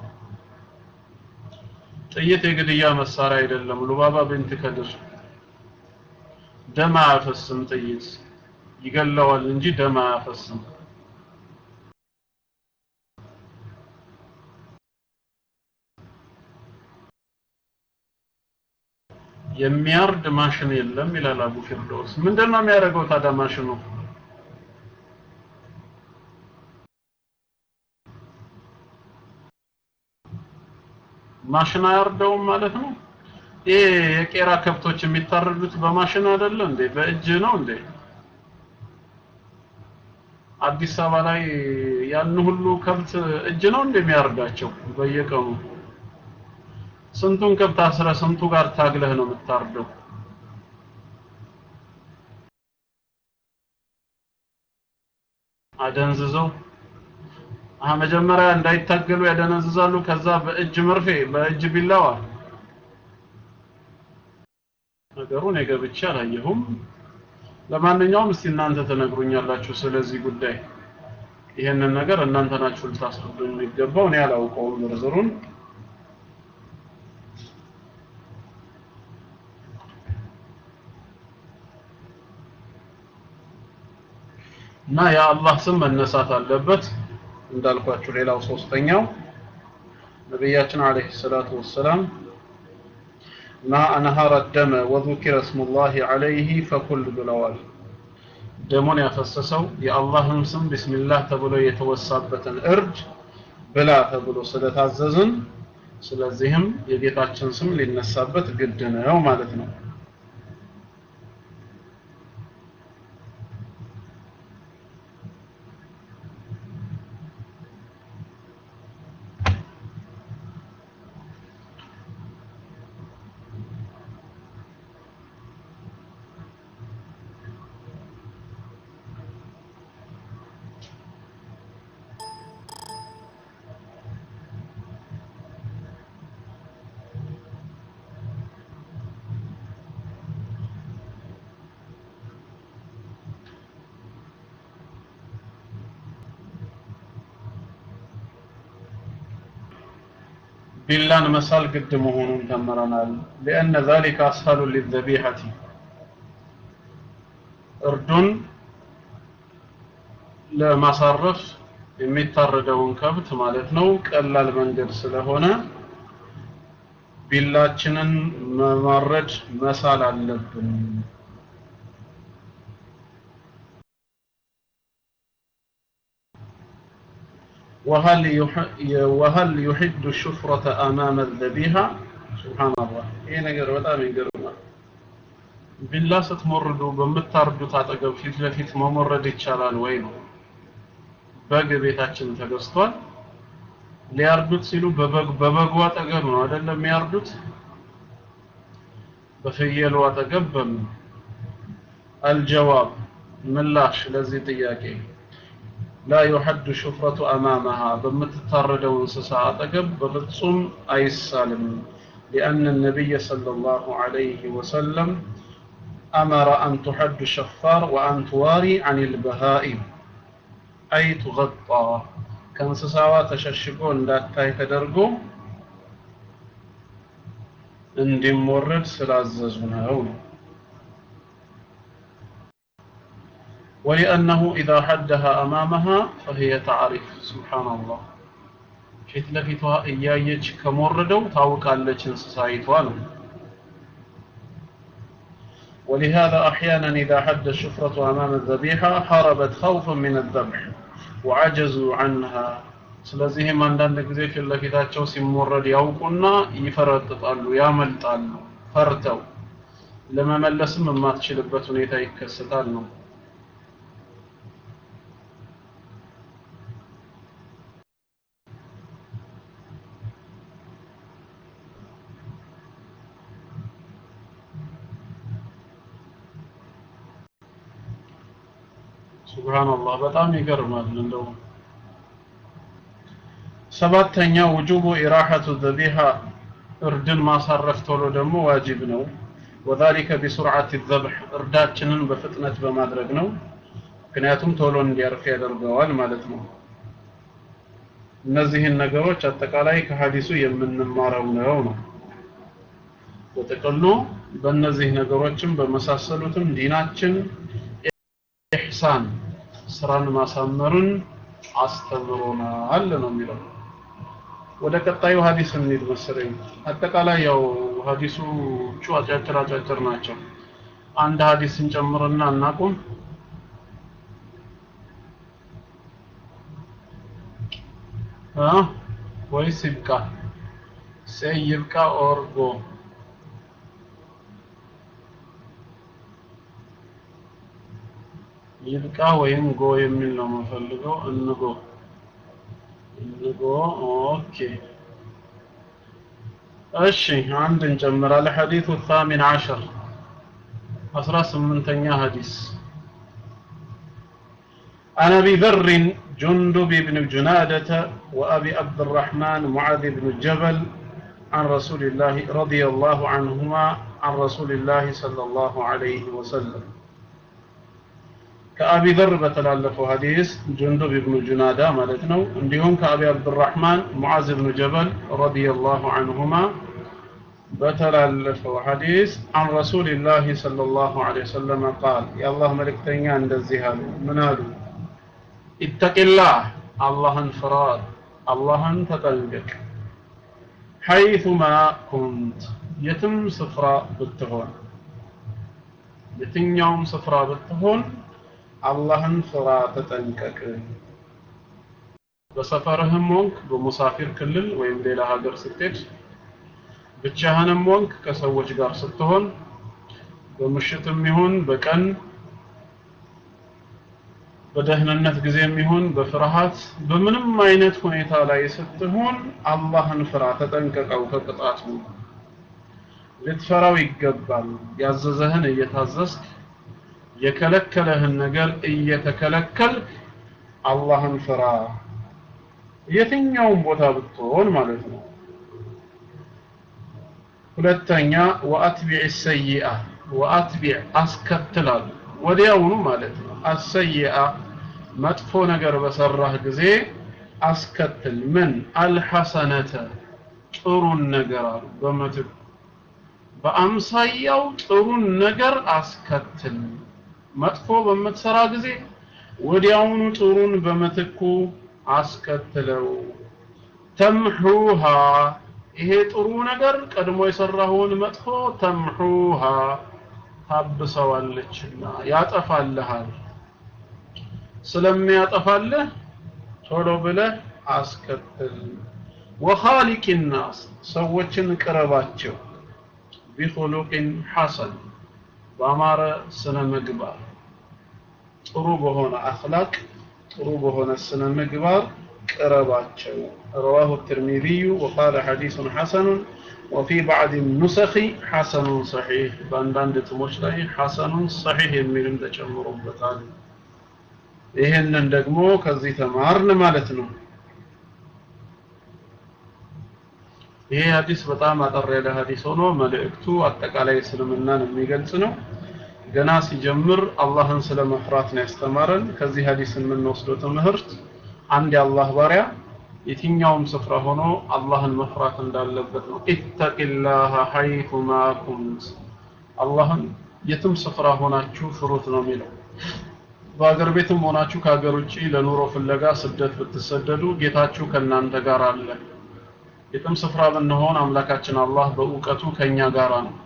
ጥይት የግድያ መሳሪያ አይደለም ሉባባ ብንት ከድር ደም አያፈስም ጥይት ይገለዋል እንጂ ደም አያፈስም የሚያርድ ማሽን የለም ይላል አቡ ፊርዶስ ምንድነው የሚያደርገው ታዲያ ማሽኑ ማሽን አያርደውም ማለት ነው ይሄ የቄራ ከብቶች የሚታረዱት በማሽን አይደለ እንዴ በእጅ ነው እንዴ አዲስ አበባ ላይ ያን ሁሉ ከብት እጅ ነው እንደሚያርዳቸው በየቀኑ ስንቱን ከብት አስረ ስንቱ ጋር ታግለህ ነው የምታርደው አደንዝዘው አሀ መጀመሪያ እንዳይታገሉ ያደነዝዛሉ ከዛ በእጅ መርፌ በእጅ ቢላዋ ነገሩ እኔ ገብቼ አላየሁም ለማንኛውም እስቲ እናንተ ተነግሩኛላችሁ ስለዚህ ጉዳይ ይሄንን ነገር እናንተ ናችሁ ልታስረዱኝ የሚገባው እኔ አላውቀውም ዝርዝሩን እና የአላህ ስም መነሳት አለበት እንዳልኳችሁ ሌላው ሶስተኛው ነቢያችን አለይሂ ሰላቱ ወሰላም ማ አንሃረ ደመ ወذكر اسم الله عليه فكل ብለዋል ደሙን ያፈሰሰው የአላህን ስም ቢስሚላህ ተብሎ የተወሳበትን እርድ ብላ ተብሎ ስለታዘዝን ስለዚህም የጌታችን ስም ሊነሳበት ግድ ነው ማለት ነው ቢላን መሳል ግድ መሆኑን ተምረናል لأن ذلك أسهل للذبيحة እርዱን ለማሳረፍ የሚታረደውን ከብት ማለት ነው ቀላል መንገድ ስለሆነ ቢላችንን መማረድ መሳል አለብን وهل وهل يحد الشفرة أمام الذبيحة سبحان الله ይሄ ነገር በጣም ይገርማል ቢላ ስትሞርዱ በምታርዱት አጠገብ ፊት ለፊት መሞረድ ይቻላል ወይ ነው በግ ቤታችን ተገዝቷል ሊያርዱት ሲሉ በበግ በበጉ አጠገብ ነው አይደለም የሚያርዱት በፍየሉ አጠገብ በምን አልጀዋብ ምላሽ ለዚህ ጥያቄ لا يحد الشفرة أمامها بمتتردو انسسا أتقب بفتصم أي السالم لأن النبي صلى الله عليه وسلم أمر أن تحد الشفار وأن تواري عن البهائم أي تغطى كان سساوا تششقون لا تاي تدرقو اندي مورد سلاززنا هونه ولأنه إذا حدها أمامها فهي تعرف سبحان الله ፊት ለፊቷ እያየች ከሞረደው ታውቃለች እንስሳይቷ ነው ولهذا أحيانا إذا حد الشفرة أمام الذبيحة هربت خوفا من الذبح وعجزوا عنها ስለዚህም አንዳንድ ጊዜ ፊት ለፊታቸው ሲሞረድ ያውቁና ይፈረጥጣሉ ያመልጣሉ ፈርተው ለመመለስም የማትችልበት ሁኔታ ይከሰታል ነው ሱብሃንአላህ በጣም ይገርማል እንደው ሰባተኛ ውጁቡ ኢራሐቱ ዘቢሃ እርድን ማሳረፍ ቶሎ ደግሞ ዋጅብ ነው ወዛሊከ ቢሱርዓት ዘብሕ እርዳችንን በፍጥነት በማድረግ ነው ምክንያቱም ቶሎ እንዲያርፍ ያደርገዋል ማለት ነው እነዚህን ነገሮች አጠቃላይ ከሀዲሱ የምንማረው ነው ነው በጥቅሉ በእነዚህ ነገሮችም በመሳሰሉትም ዲናችን ኢሕሳን ስራን ማሳመሩን አስተምሮናል ነው የሚለው ወደ ቀጣዩ ሀዲስ እንሂድ መሰለኝ አጠቃላይ ያው ሀዲሶቹ አጫጭር አጫጭር ናቸው አንድ ሀዲስ እንጨምርና እናቁም እ ወይስ ይብቃ ሰይ ይብቃ ኦር ጎ ይብቃ ወይም ጎ የሚል ነው የምፈልገው እንጎ እንጎ ኦኬ እሺ አንድ እንጨምራለን ሐዲሱ الثامن عشر 18ኛ ሐዲስ عن ابي ذر جندب بن جنادة وابي عبد الرحمن معاذ بن جبل عن رسول الله رضي الله عنهما عن رسول الله صلى الله عليه وسلم ከአቢ ዘር በተላለፈው ሐዲስ ጁንዱብ ኢብኑ ጁናዳ ማለት ነው እንዲሁም ከአቢ አብዱራህማን ሙዓዝ ኢብኑ ጀበል ረዲየላሁ ዐንሁማ በተላለፈው ሐዲስ አን ረሱልላህ ሰለላሁ ዐለይሂ ወሰለም ቃል የአላህ መልእክተኛ እንደዚህ አሉ ምን አሉ ኢተቂላህ አላህን ፍራ አላህን ተጠንቀቅ ሐይቱማ ኩንት የትም ስፍራ ብትሆን የትኛውም ስፍራ ብትሆን አላህን ፍራ ተጠንቀቅ በሰፈርህም ወንክ በሙሳፊር ክልል ወይም ሌላ ሀገር ስትሄድ ብቻህንም ወንክ ከሰዎች ጋር ስትሆን በምሽትም ይሁን በቀን በደህንነት ጊዜም ይሁን በፍርሃት በምንም አይነት ሁኔታ ላይ ስትሆን አላህን ፍራ ተጠንቀቀው ከቅጣቱ ልትፈራው ይገባል ያዘዘህን እየታዘዝክ የከለከለህን ነገር እየተከለከልክ አላህን ፍራ የትኛውም ቦታ ብትሆን ማለት ነው ሁለተኛ ወአትቢዕ ሰይአ ወአትቢዕ አስከትላል ወዲያውኑ ማለት ነው አሰይአ መጥፎ ነገር በሰራህ ጊዜ አስከትል ምን አልሐሰነተ ጥሩን ነገር አሉ በምትኩ በአምሳያው ጥሩን ነገር አስከትል መጥፎ በምትሰራ ጊዜ ወዲያውኑ ጥሩን በምትኩ አስከትለው ተምሑሃ ይሄ ጥሩ ነገር ቀድሞ የሰራኸውን መጥፎ ተምሑሃ ታብሰዋለችና ያጠፋልሃል ስለሚያጠፋልህ ቶሎ ብለህ አስከትል ወኻሊቅ ናስ ሰዎችን ቅረባቸው ቢኹሉቅን ሐሰን በአማረ ስነ ምግባር ጥሩ በሆነ አኽላቅ ጥሩ በሆነ ስነ ምግባር ቅረባቸው رواه الترمذي وقال حديث حسن وفي بعض النسخ حسن صحيح በአንዳንድ እትሞች ላይ حسن صحيح የሚልም ተጨምሮበታል ይህንን ደግሞ ከዚህ ተማርን ማለት ነው ይሄ ሀዲስ በጣም አጠር ያለ ሀዲስ ሆኖ መልእክቱ አጠቃላይ እስልምናን የሚገልጽ ነው ገና ሲጀምር አላህን ስለ መፍራት ነው ያስተማረን ከዚህ ሀዲስ የምንወስደው ትምህርት አንድ የአላህ ባሪያ የትኛውም ስፍራ ሆኖ አላህን መፍራት እንዳለበት ነው ኢተቂላህ ሐይቱማ ኩንት አላህን የትም ስፍራ ሆናችሁ ፍሩት ነው የሚለው በሀገር ቤትም ሆናችሁ ከሀገር ውጭ ለኑሮ ፍለጋ ስደት ብትሰደዱ ጌታችሁ ከእናንተ ጋር አለ የትም ስፍራ ብንሆን አምላካችን አላህ በእውቀቱ ከኛ ጋራ ነው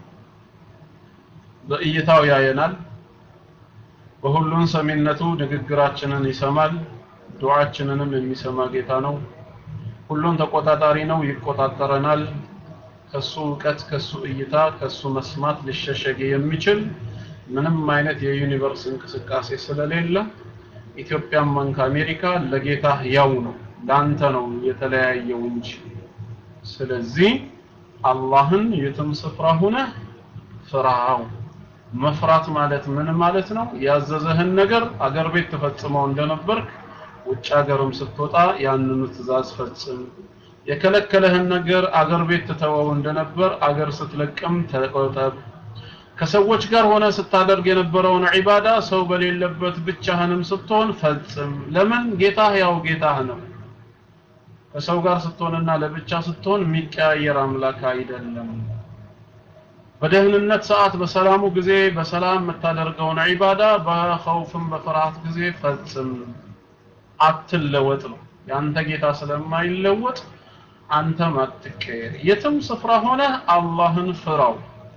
በእይታው ያየናል በሁሉን ሰሚነቱ ንግግራችንን ይሰማል ዱዓችንንም የሚሰማ ጌታ ነው ሁሉን ተቆጣጣሪ ነው ይቆጣጠረናል ከሱ እውቀት ከሱ እይታ ከሱ መስማት ሊሸሸግ የሚችል ምንም አይነት የዩኒቨርስ እንቅስቃሴ ስለሌለ ኢትዮጵያም መንክ አሜሪካ ለጌታ ያው ነው ላንተ ነው የተለያየው እንጂ ስለዚህ አላህን የትም ስፍራ ሆነህ ፍራው መፍራት ማለት ምን ማለት ነው ያዘዘህን ነገር አገር ቤት ተፈጽመው እንደነበርክ ውጭ ሀገርም ስትወጣ ያንኑ ትእዛዝ ፈጽም የከለከለህን ነገር አገር ቤት ትተወው እንደነበር አገር ስትለቅም ተቆጠብ ከሰዎች ጋር ሆነ ስታደርግ የነበረውን ዒባዳ ሰው በሌለበት ብቻህንም ስትሆን ፈጽም ለምን ጌታህ ያው ጌታህ ነው ከሰው ጋር ስትሆንና ለብቻ ስትሆን የሚቀያየር አምላክ አይደለም በደህንነት ሰዓት በሰላሙ ጊዜ በሰላም የምታደርገውን ዒባዳ በኸውፍም በፍርሃት ጊዜ ፈጽም አትለወጥ ነው ያንተ ጌታ ስለማይለወጥ አንተም አትቀየር የትም ስፍራ ሆነ አላህን ፍራው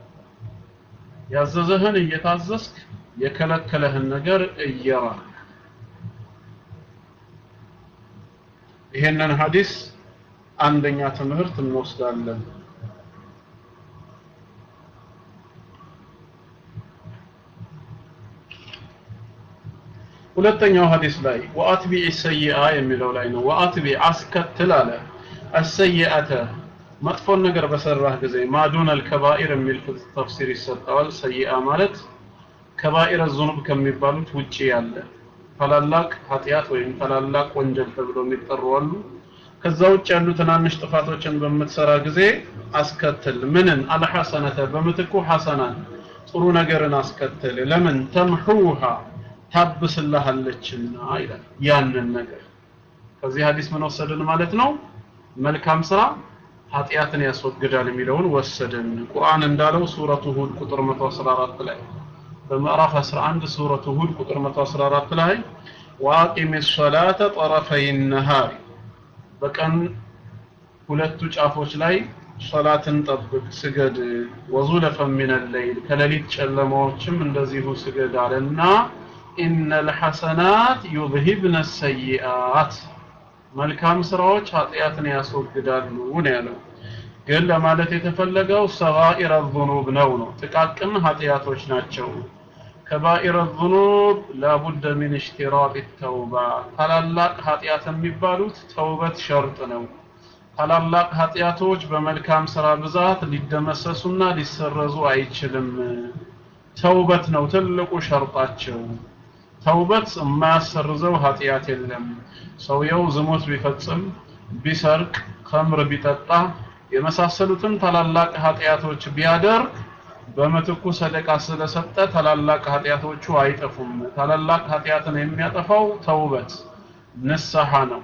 ያዘዘህን እየታዘዝክ የከለከለህን ነገር እየራቅ ይሄንን ሐዲስ አንደኛ ትምህርት እንወስዳለን ሁለተኛው ሐዲስ ላይ ወአትቢዕ ሰይአ የሚለው ላይ ነው ወአትቢ አስከትል አለ አሰይአተ መጥፎን ነገር በሰራህ ጊዜ ማዱን አልከባኢር የሚል ተፍሲር ይሰጠዋል ሰይአ ማለት ከባኢረ ዙኑብ ከሚባሉት ውጪ ያለ ታላላቅ ኃጢአት ወይም ታላላቅ ወንጀል ተብሎ የሚጠሩ አሉ ከዛ ውጭ ያሉ ትናንሽ ጥፋቶችን በምትሰራ ጊዜ አስከትል ምንን አልሐሰነተ በምትኩ ሐሰናን ጥሩ ነገርን አስከትል ለምን ተምሑሃ ታብስልሃለችና ይላል ያንን ነገር ከዚህ ሐዲስ ምን ወሰድን ማለት ነው መልካም ስራ ኃጢአትን ያስወግዳል የሚለውን ወሰድን ቁርአን እንዳለው ሱረቱ ሁድ ቁጥር 114 ላይ በምዕራፍ 11 ሱረቱ ሁድ ቁጥር 114 ላይ ወአቂም ሰላተ ጠረፈይ ነሃር በቀን ሁለቱ ጫፎች ላይ ሶላትን ጠብቅ ስገድ ወዙለፈ ሚን ለይል ከሌሊት ጨለማዎችም እንደዚሁ ስገድ አለና ኢነል ሐሰናት ዩዝሂብነ ሰይአት መልካም ስራዎች ኃጢአትን ያስወግዳሉ ነው ያለው ግን ለማለት የተፈለገው ሰጋኢረ ዙኑብ ነው ነው ጥቃቅን ኃጢአቶች ናቸው ከባኢረ ዙኑብ ላቡደ ሚን እሽቲራጥ ተውባ ታላላቅ ኃጢአት የሚባሉት ተውበት ሸርጥ ነው ታላላቅ ኃጢአቶች በመልካም ስራ ብዛት ሊደመሰሱና ሊሰረዙ አይችልም ተውበት ነው ትልቁ ሸርጣቸው ተውበት የማያሰርዘው ኃጢአት የለም ሰውየው ዝሙት ቢፈጽም ቢሰርቅ ከምር ቢጠጣ የመሳሰሉትን ታላላቅ ኃጢአቶች ቢያደርግ በምትኩ ሰደቃ ስለሰጠ ታላላቅ ኃጢአቶቹ አይጠፉም ታላላቅ ኃጢአትን የሚያጠፋው ተውበት ንስሐ ነው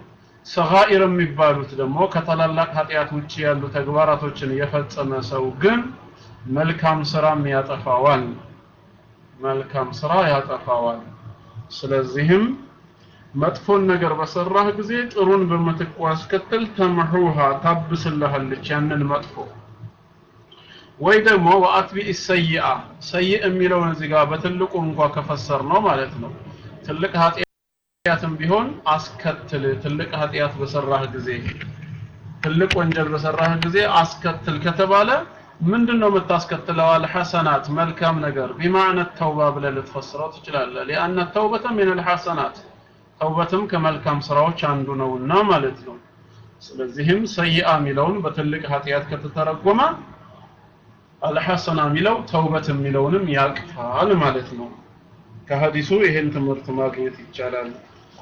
ሰጋኢር የሚባሉት ደግሞ ከታላላቅ ኃጢአት ውጭ ያሉ ተግባራቶችን የፈጸመ ሰው ግን መልካም ስራም ያጠፋዋል መልካም ስራ ያጠፋዋል ስለዚህም መጥፎን ነገር በሰራህ ጊዜ ጥሩን በምትኩ አስከትል ተምሑሃ ታብስልሃለች ያንን መጥፎ ወይ ደግሞ ወአትቢኢ ሰይአ ሰይእ የሚለውን እዚህ ጋር በትልቁ እንኳ ከፈሰር ነው ማለት ነው ትልቅ ኃጢአትም ቢሆን አስከትል ትልቅ ኃጢአት በሰራህ ጊዜ ትልቅ ወንጀል በሰራህ ጊዜ አስከትል ከተባለ ምንድን ነው የምታስከትለው አልሐሰናት መልካም ነገር ቢማዕነ ተውባ ብለህ ልትፈስረው ትችላለህ ሊአነ ተውበተ ምን አልሐሰናት ተውበትም ከመልካም ስራዎች አንዱ ነውና ማለት ነው ስለዚህም ሰይአ የሚለውን በትልቅ ኃጢአት ከተተረጎመ አልሐሰና የሚለው ተውበት የሚለውንም ያቅፋል ማለት ነው ከሀዲሱ ይሄን ትምህርት ማግኘት ይቻላል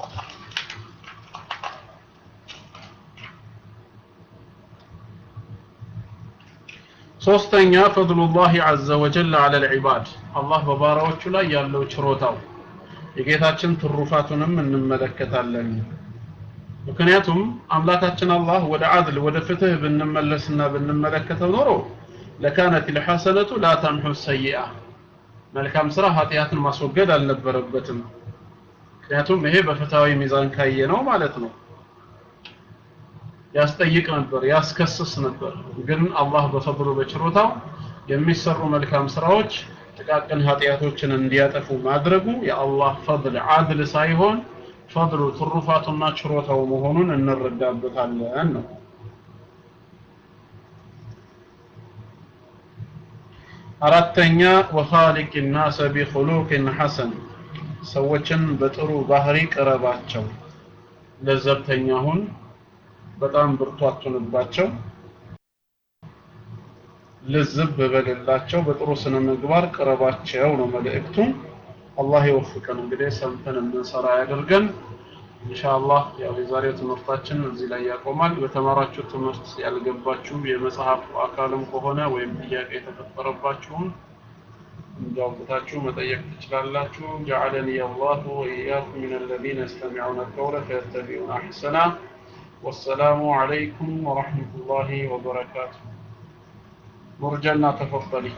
ሶስተኛ ፈድሉላህ ዐዘ ወጀል ዐለ ልዕባድ አላህ በባሪያዎቹ ላይ ያለው ችሮታው የጌታችን ትሩፋቱንም እንመለከታለን ምክንያቱም አምላካችን አላህ ወደ አድል ወደ ፍትህ ብንመለስና ብንመለከተው ኖሮ ለካነት ልሐሰነቱ ላ ተምሑ ሰይአ መልካም ስራ ኃጢአትን ማስወገድ አልነበረበትም ምክንያቱም ይሄ በፍትሃዊ ሚዛን ካየ ነው ማለት ነው ያስጠይቅ ነበር ያስከስስ ነበር ግን አላህ በፈضሉ በችሮታው የሚሰሩ መልካም ስራዎች ጥቃቅን ኃጢአቶችን እንዲያጠፉ ማድረጉ የአላህ ፈضል አድል ሳይሆን ፈضሉ ትሩፋቱና ችሮታው መሆኑን እንረዳበታለን ነው አራተኛ ወኻሊቅ ናሰ ቢኹሉቅን ሐሰን ሰዎችን በጥሩ ባህሪ ቅረባቸው ለዘብተኛ ሁን በጣም ብርቱ አትሁንባቸው ልዝብ በሌላቸው በጥሩ ስነ ምግባር ቅረባቸው ነው መልእክቱ አላህ ይወፍቀን እንግዲህ ሰምተን እንሰራ ያደርገን ኢንሻአላህ ያው የዛሬው ትምህርታችን እዚህ ላይ ያቆማል በተማራችሁ ትምህርት ያልገባችሁ የመጽሐፍ አካልም ከሆነ ወይም ጥያቄ የተፈጠረባችሁን እንዲያውቁታችሁ መጠየቅ ትችላላችሁ ጀዐለኒ አላሁ ወኢያኩም ሚን አለዚነ የስተሚዑነ القول فيتبعون أحسنه والسلام عليكم ورحمة الله وبركاته مرجلنا تفضلي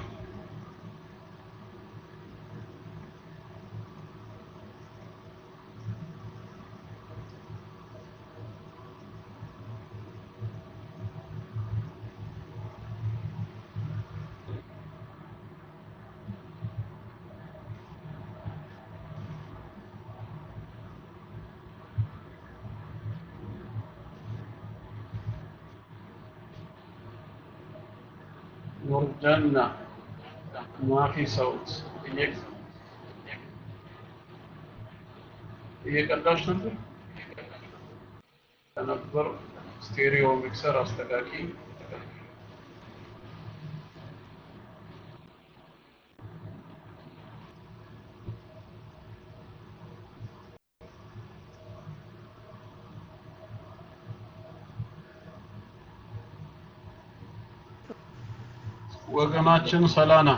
مرجلنا ما في صوت እየቀዳሽ ነበር ከነበር ስቴሪዮ ሚክሰር አስተካኪ ወገናችን ሰላና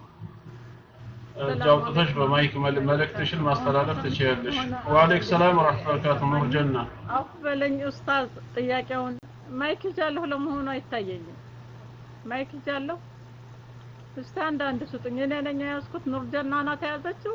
እጅ አውጥተሽ በማይክ መልእክትሽን ማስተላለፍ ትችያለሽ። ወአለይክ ሰላም ወራህመቱላሂ ኑር ጀና አፍ በለኝ ኡስታዝ፣ ጥያቄውን ማይክ ይዣለሁ ለመሆኑ አይታየኝም። ማይክ ይዣለሁ። እስቲ አንዳንድ ስጡኝ። እኔ ነኝ የያዝኩት። ኑር ጀና ናት የያዘችው።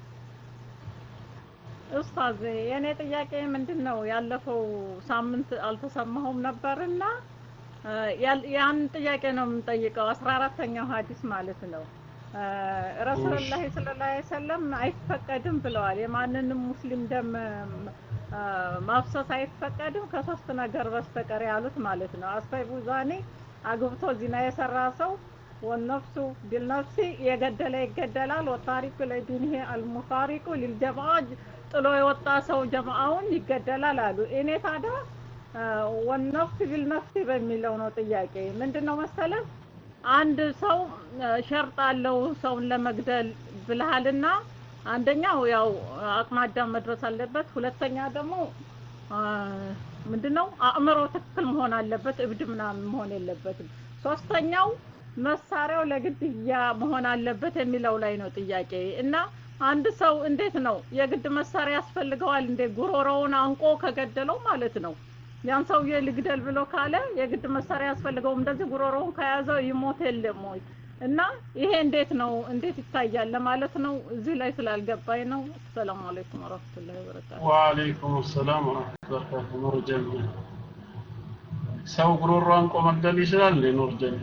ኡስታዝ፣ የእኔ ጥያቄ ምንድን ነው? ያለፈው ሳምንት አልተሰማሁም ነበርና ያን ጥያቄ ነው የምንጠይቀው። አስራ አራተኛው ሀዲስ ማለት ነው። ረሱሉላህ ሰለላሁ ዐለይሂ ወሰለም አይፈቀድም ብለዋል። የማንንም ሙስሊም ደም ማፍሰስ አይፈቀድም ከሶስት ነገር በስተቀር ያሉት ማለት ነው። አስፈይቡ ዛኔ አግብቶ ዚና የሰራ ሰው ወነፍሱ ቢልነፍሲ የገደለ ይገደላል። ወታሪኩ ለዲንህ አልሙፋሪቁ ሊልጀማዓ ጥሎ የወጣ ሰው ጀማዓውን ይገደላል አሉ። እኔ ታዲያ ወነፍስ ቢልነፍሲ በሚለው ነው ጥያቄ። ምንድነው መሰለህ አንድ ሰው ሸርጥ አለው ሰውን ለመግደል ብልሃልና አንደኛው ያው አቅመ አዳም መድረስ አለበት። ሁለተኛ ደግሞ ምንድነው አእምሮ ትክክል መሆን አለበት፣ እብድ ምናምን መሆን የለበትም። ሶስተኛው መሳሪያው ለግድያ መሆን አለበት የሚለው ላይ ነው ጥያቄ እና አንድ ሰው እንዴት ነው የግድ መሳሪያ ያስፈልገዋል እንዴ? ጉሮሮውን አንቆ ከገደለው ማለት ነው ያን ሰውዬ ልግደል ብሎ ካለ የግድ መሳሪያ ያስፈልገውም እንደዚህ ጉሮሮውን ከያዘው ይሞት የለም ወይ እና ይሄ እንዴት ነው እንዴት ይታያል ለማለት ነው እዚህ ላይ ስላልገባኝ ነው ሰላም አለይኩም ወራህመቱላሂ ወበረካቱ ወአለይኩም ሰላም ወራህመቱላሂ ወበረካቱ ኑር ጀና ሰው ጉሮሮ አንቆ መግደል ይችላል እንዴ ኑር ጀና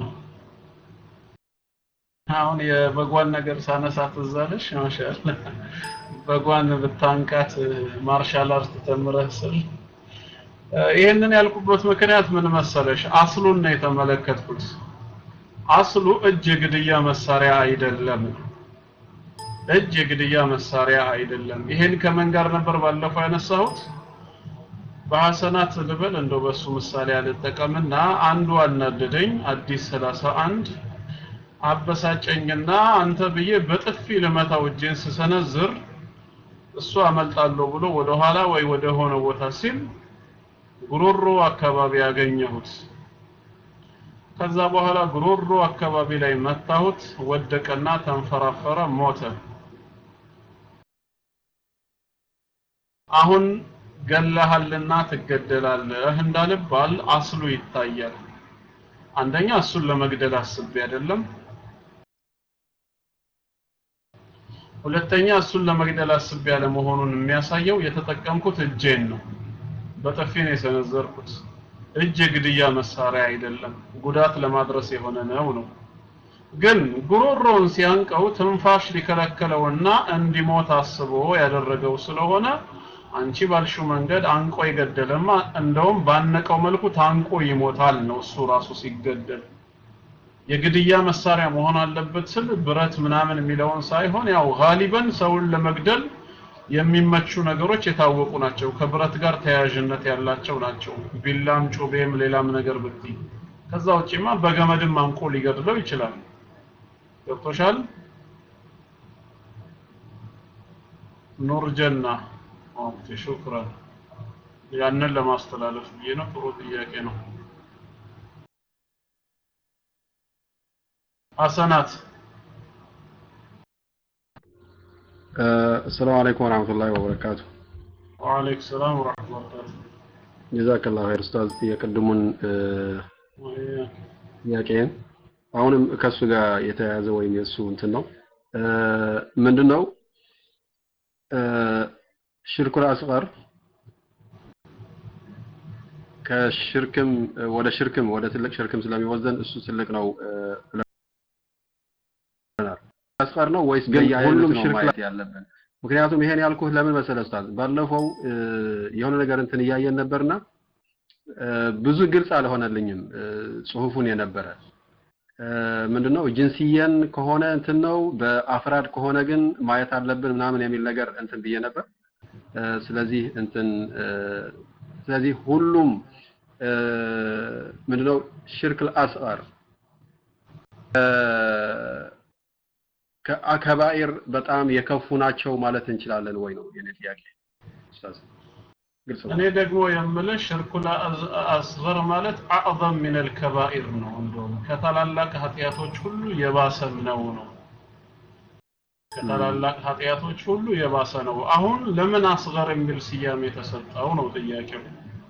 አሁን የበጓን ነገር ሳነሳ ትዝ አለሽ ማሻአላ በጓን ብታንቃት ማርሻል አርት ተምረህ ስል ይህንን ያልኩበት ምክንያት ምን መሰለሽ አስሉን ነው የተመለከትኩት አስሉ እጅ የግድያ መሳሪያ አይደለም እጅ የግድያ መሳሪያ አይደለም ይሄን ከምን ጋር ነበር ባለፈው ያነሳሁት በሐሰናት ልበል እንደው በሱ ምሳሌ አልጠቀምና አንዱ አናደደኝ አዲስ 31 አበሳጨኝና አንተ ብዬ በጥፊ ልመታው እጄን ስሰነዝር እሱ አመልጣለሁ ብሎ ወደ ኋላ ወይ ወደ ሆነ ቦታ ሲል ጉሮሮ አካባቢ ያገኘሁት ከዛ በኋላ ጉሮሮ አካባቢ ላይ መታሁት ወደቀና ተንፈራፈረ ሞተ አሁን ገለሃልና ትገደላለህ እንዳልባል አስሉ ይታያል አንደኛ እሱን ለመግደል አስቤ አይደለም ሁለተኛ እሱን ለመግደል አስቤ ያለ መሆኑን የሚያሳየው የተጠቀምኩት እጄን ነው በጥፊ ነው የሰነዘርኩት እጅ የግድያ መሳሪያ አይደለም ጉዳት ለማድረስ የሆነ ነው ነው ግን ጉሮሮውን ሲያንቀው ትንፋሽ ሊከለከለውና እንዲሞት አስቦ ያደረገው ስለሆነ አንቺ ባልሽው መንገድ አንቆ የገደለማ እንደውም ባነቀው መልኩ ታንቆ ይሞታል ነው እሱ ራሱ ሲገደል የግድያ መሳሪያ መሆን አለበት ስል ብረት ምናምን የሚለውን ሳይሆን ያው ጋሊበን ሰውን ለመግደል የሚመቹ ነገሮች የታወቁ ናቸው ከብረት ጋር ተያያዥነት ያላቸው ናቸው ቢላም ጩቤም ሌላም ነገር ብትይ ከዛ ውጪማ በገመድም አንቆ ሊገድለው ይችላል ገብቶሻል ኑር ጀና ኦኬ ሹክራን ያንን ለማስተላለፍ ብዬ ነው ጥሩ ጥያቄ ነው ሐሰናት السلام عليكم ورحمة الله وبركاته وعليكم السلام ورحمة الله وبركاته جزاك الله خير ኡስታዝ የቀድሙን وإياك. ጥያቄን አሁንም ከሱ ጋር የተያያዘ ወይም የእሱ እንትን ነው ምንድን ነው ሽርኩል አስቀር ከሽርክም ወደ ሽርክም ወደ ትልቅ ሽርክም ስለሚወዘን እሱ ትልቅ ነው ብለናል። አስቀር ነው ወይስ ግን በየአይነቱ ሁሉም ነው ሽርክ ማየት ያለብን? ምክንያቱም ይሄን ያልኩህ ለምን መሰለህ ኡስታዝ፣ ባለፈው እ፣ የሆነ ነገር እንትን እያየን ነበርና እ፣ ብዙ ግልጽ አልሆነልኝም እ፣ ጽሁፉን የነበረ እ፣ ምንድነው ጅንስየን ከሆነ እንትን ነው በአፍራድ ከሆነ ግን ማየት አለብን ምናምን የሚል ነገር እንትን ብዬ ነበር። እ፣ ስለዚህ እንትን እ፣ ስለዚህ ሁሉም እ፣ ምንድነው ሽርክል አስቀር ከአከባኢር በጣም የከፉ ናቸው ማለት እንችላለን ወይ ነው የኔ ጥያቄ ኡስታዝ ግልጽ ነው እኔ ደግሞ የምልህ ሽርኩል አዝ- አስገር ማለት አዕዘም ሚነል ከባኢር ነው እንደውም ከታላላቅ ኃጢአቶች ሁሉ የባሰም ነው ነው ከታላላቅ ኃጢአቶች ሁሉ የባሰ ነው አሁን ለምን አስገር የሚል ስያሜ የተሰጠው ነው ጥያቄው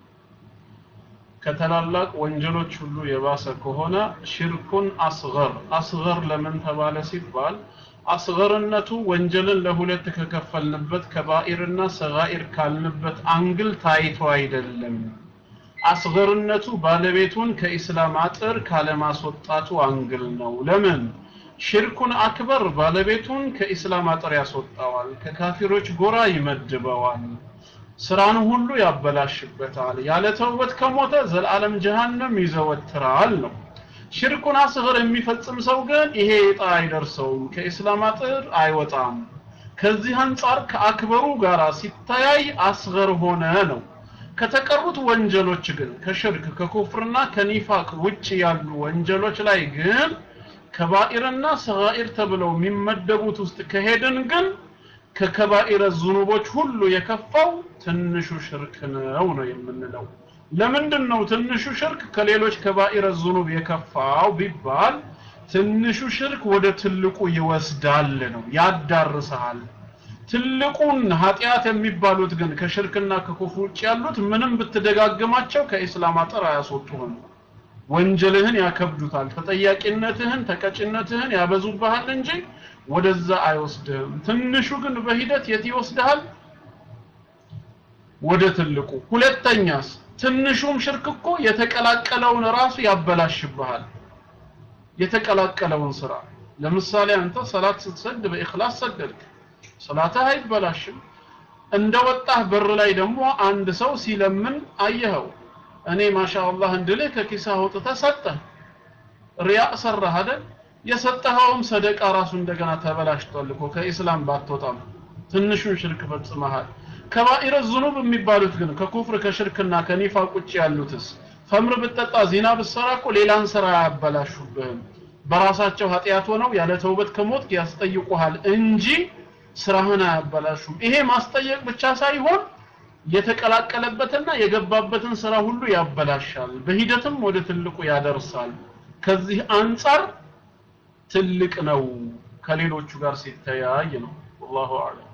ከታላላቅ ወንጀሎች ሁሉ የባሰ ከሆነ ሽርኩን አስገር አስገር ለምን ተባለ ሲባል አስገርነቱ ወንጀልን ለሁለት ከከፈልንበት ከባኢርና ሰጋኢር ካልንበት አንግል ታይቶ አይደለም አስገርነቱ ባለቤቱን ከኢስላም አጥር ካለማስወጣቱ አንግል ነው ለምን ሽርኩን አክበር ባለቤቱን ከኢስላም አጥር ያስወጣዋል ከካፊሮች ጎራ ይመድበዋል ስራን ሁሉ ያበላሽበታል ያለ ተውበት ከሞተ ዘላለም ጀሃነም ይዘወትራል ነው ሽርኩን አስገር የሚፈጽም ሰው ግን ይሄ ዕጣ አይደርሰውም ከኢስላም አጥር አይወጣም ከዚህ አንጻር ከአክበሩ ጋር ሲተያይ አስገር ሆነ ነው ከተቀሩት ወንጀሎች ግን ከሽርክ ከኩፍርና ከኒፋቅ ውጭ ያሉ ወንጀሎች ላይ ግን ከባኢርና ሰጋኢር ተብለው የሚመደቡት ውስጥ ከሄድን ግን ከከባኢረ ዝኑቦች ሁሉ የከፋው ትንሹ ሽርክ ነው ነው የምንለው ለምንድን ነው ትንሹ ሽርክ ከሌሎች ከባኢረ ዝኑብ የከፋው ቢባል ትንሹ ሽርክ ወደ ትልቁ ይወስዳል ነው ያዳርሰሃል ትልቁን ኃጢአት የሚባሉት ግን ከሽርክና ከኩፍር ውጭ ያሉት ምንም ብትደጋግማቸው ከኢስላም አጥር አያስወጡህም ወንጀልህን ያከብዱታል ተጠያቂነትህን ተቀጭነትህን ያበዙብሃል እንጂ ወደዛ አይወስድህም ትንሹ ግን በሂደት የት ይወስድሃል ወደ ትልቁ ሁለተኛስ ትንሹም ሽርክ እኮ የተቀላቀለውን ራሱ ያበላሽብሃል የተቀላቀለውን ስራ ለምሳሌ አንተ ሰላት ስትሰግድ በኢኽላስ ሰገድክ ሰላትህ አይበላሽም እንደወጣህ በር ላይ ደግሞ አንድ ሰው ሲለምን አየኸው እኔ ማሻአላህ እንድልህ ከኪስህ አውጥተህ ሰጠህ ሪያ ሰራህ አይደል የሰጠኸውም ሰደቃ ራሱ እንደገና ተበላሽቷል እኮ ከኢስላም ባትወጣም ትንሹን ሽርክ ፈጽመሃል ከባኢረ ዝኑብ የሚባሉት ግን ከኩፍር ከሽርክና ከኒፋቅ ውጭ ያሉትስ ፈምር ብትጠጣ ዚና ብትሰራ እኮ ሌላን ስራ አያበላሹብህም በራሳቸው ኃጢአት ሆነው ያለ ተውበት ከሞት ያስጠይቁሃል እንጂ ስራህን አያበላሹም ይሄ ማስጠየቅ ብቻ ሳይሆን የተቀላቀለበትና የገባበትን ስራ ሁሉ ያበላሻል በሂደትም ወደ ትልቁ ያደርሳል ከዚህ አንጻር ትልቅ ነው ከሌሎቹ ጋር ሲተያይ ነው والله اعلم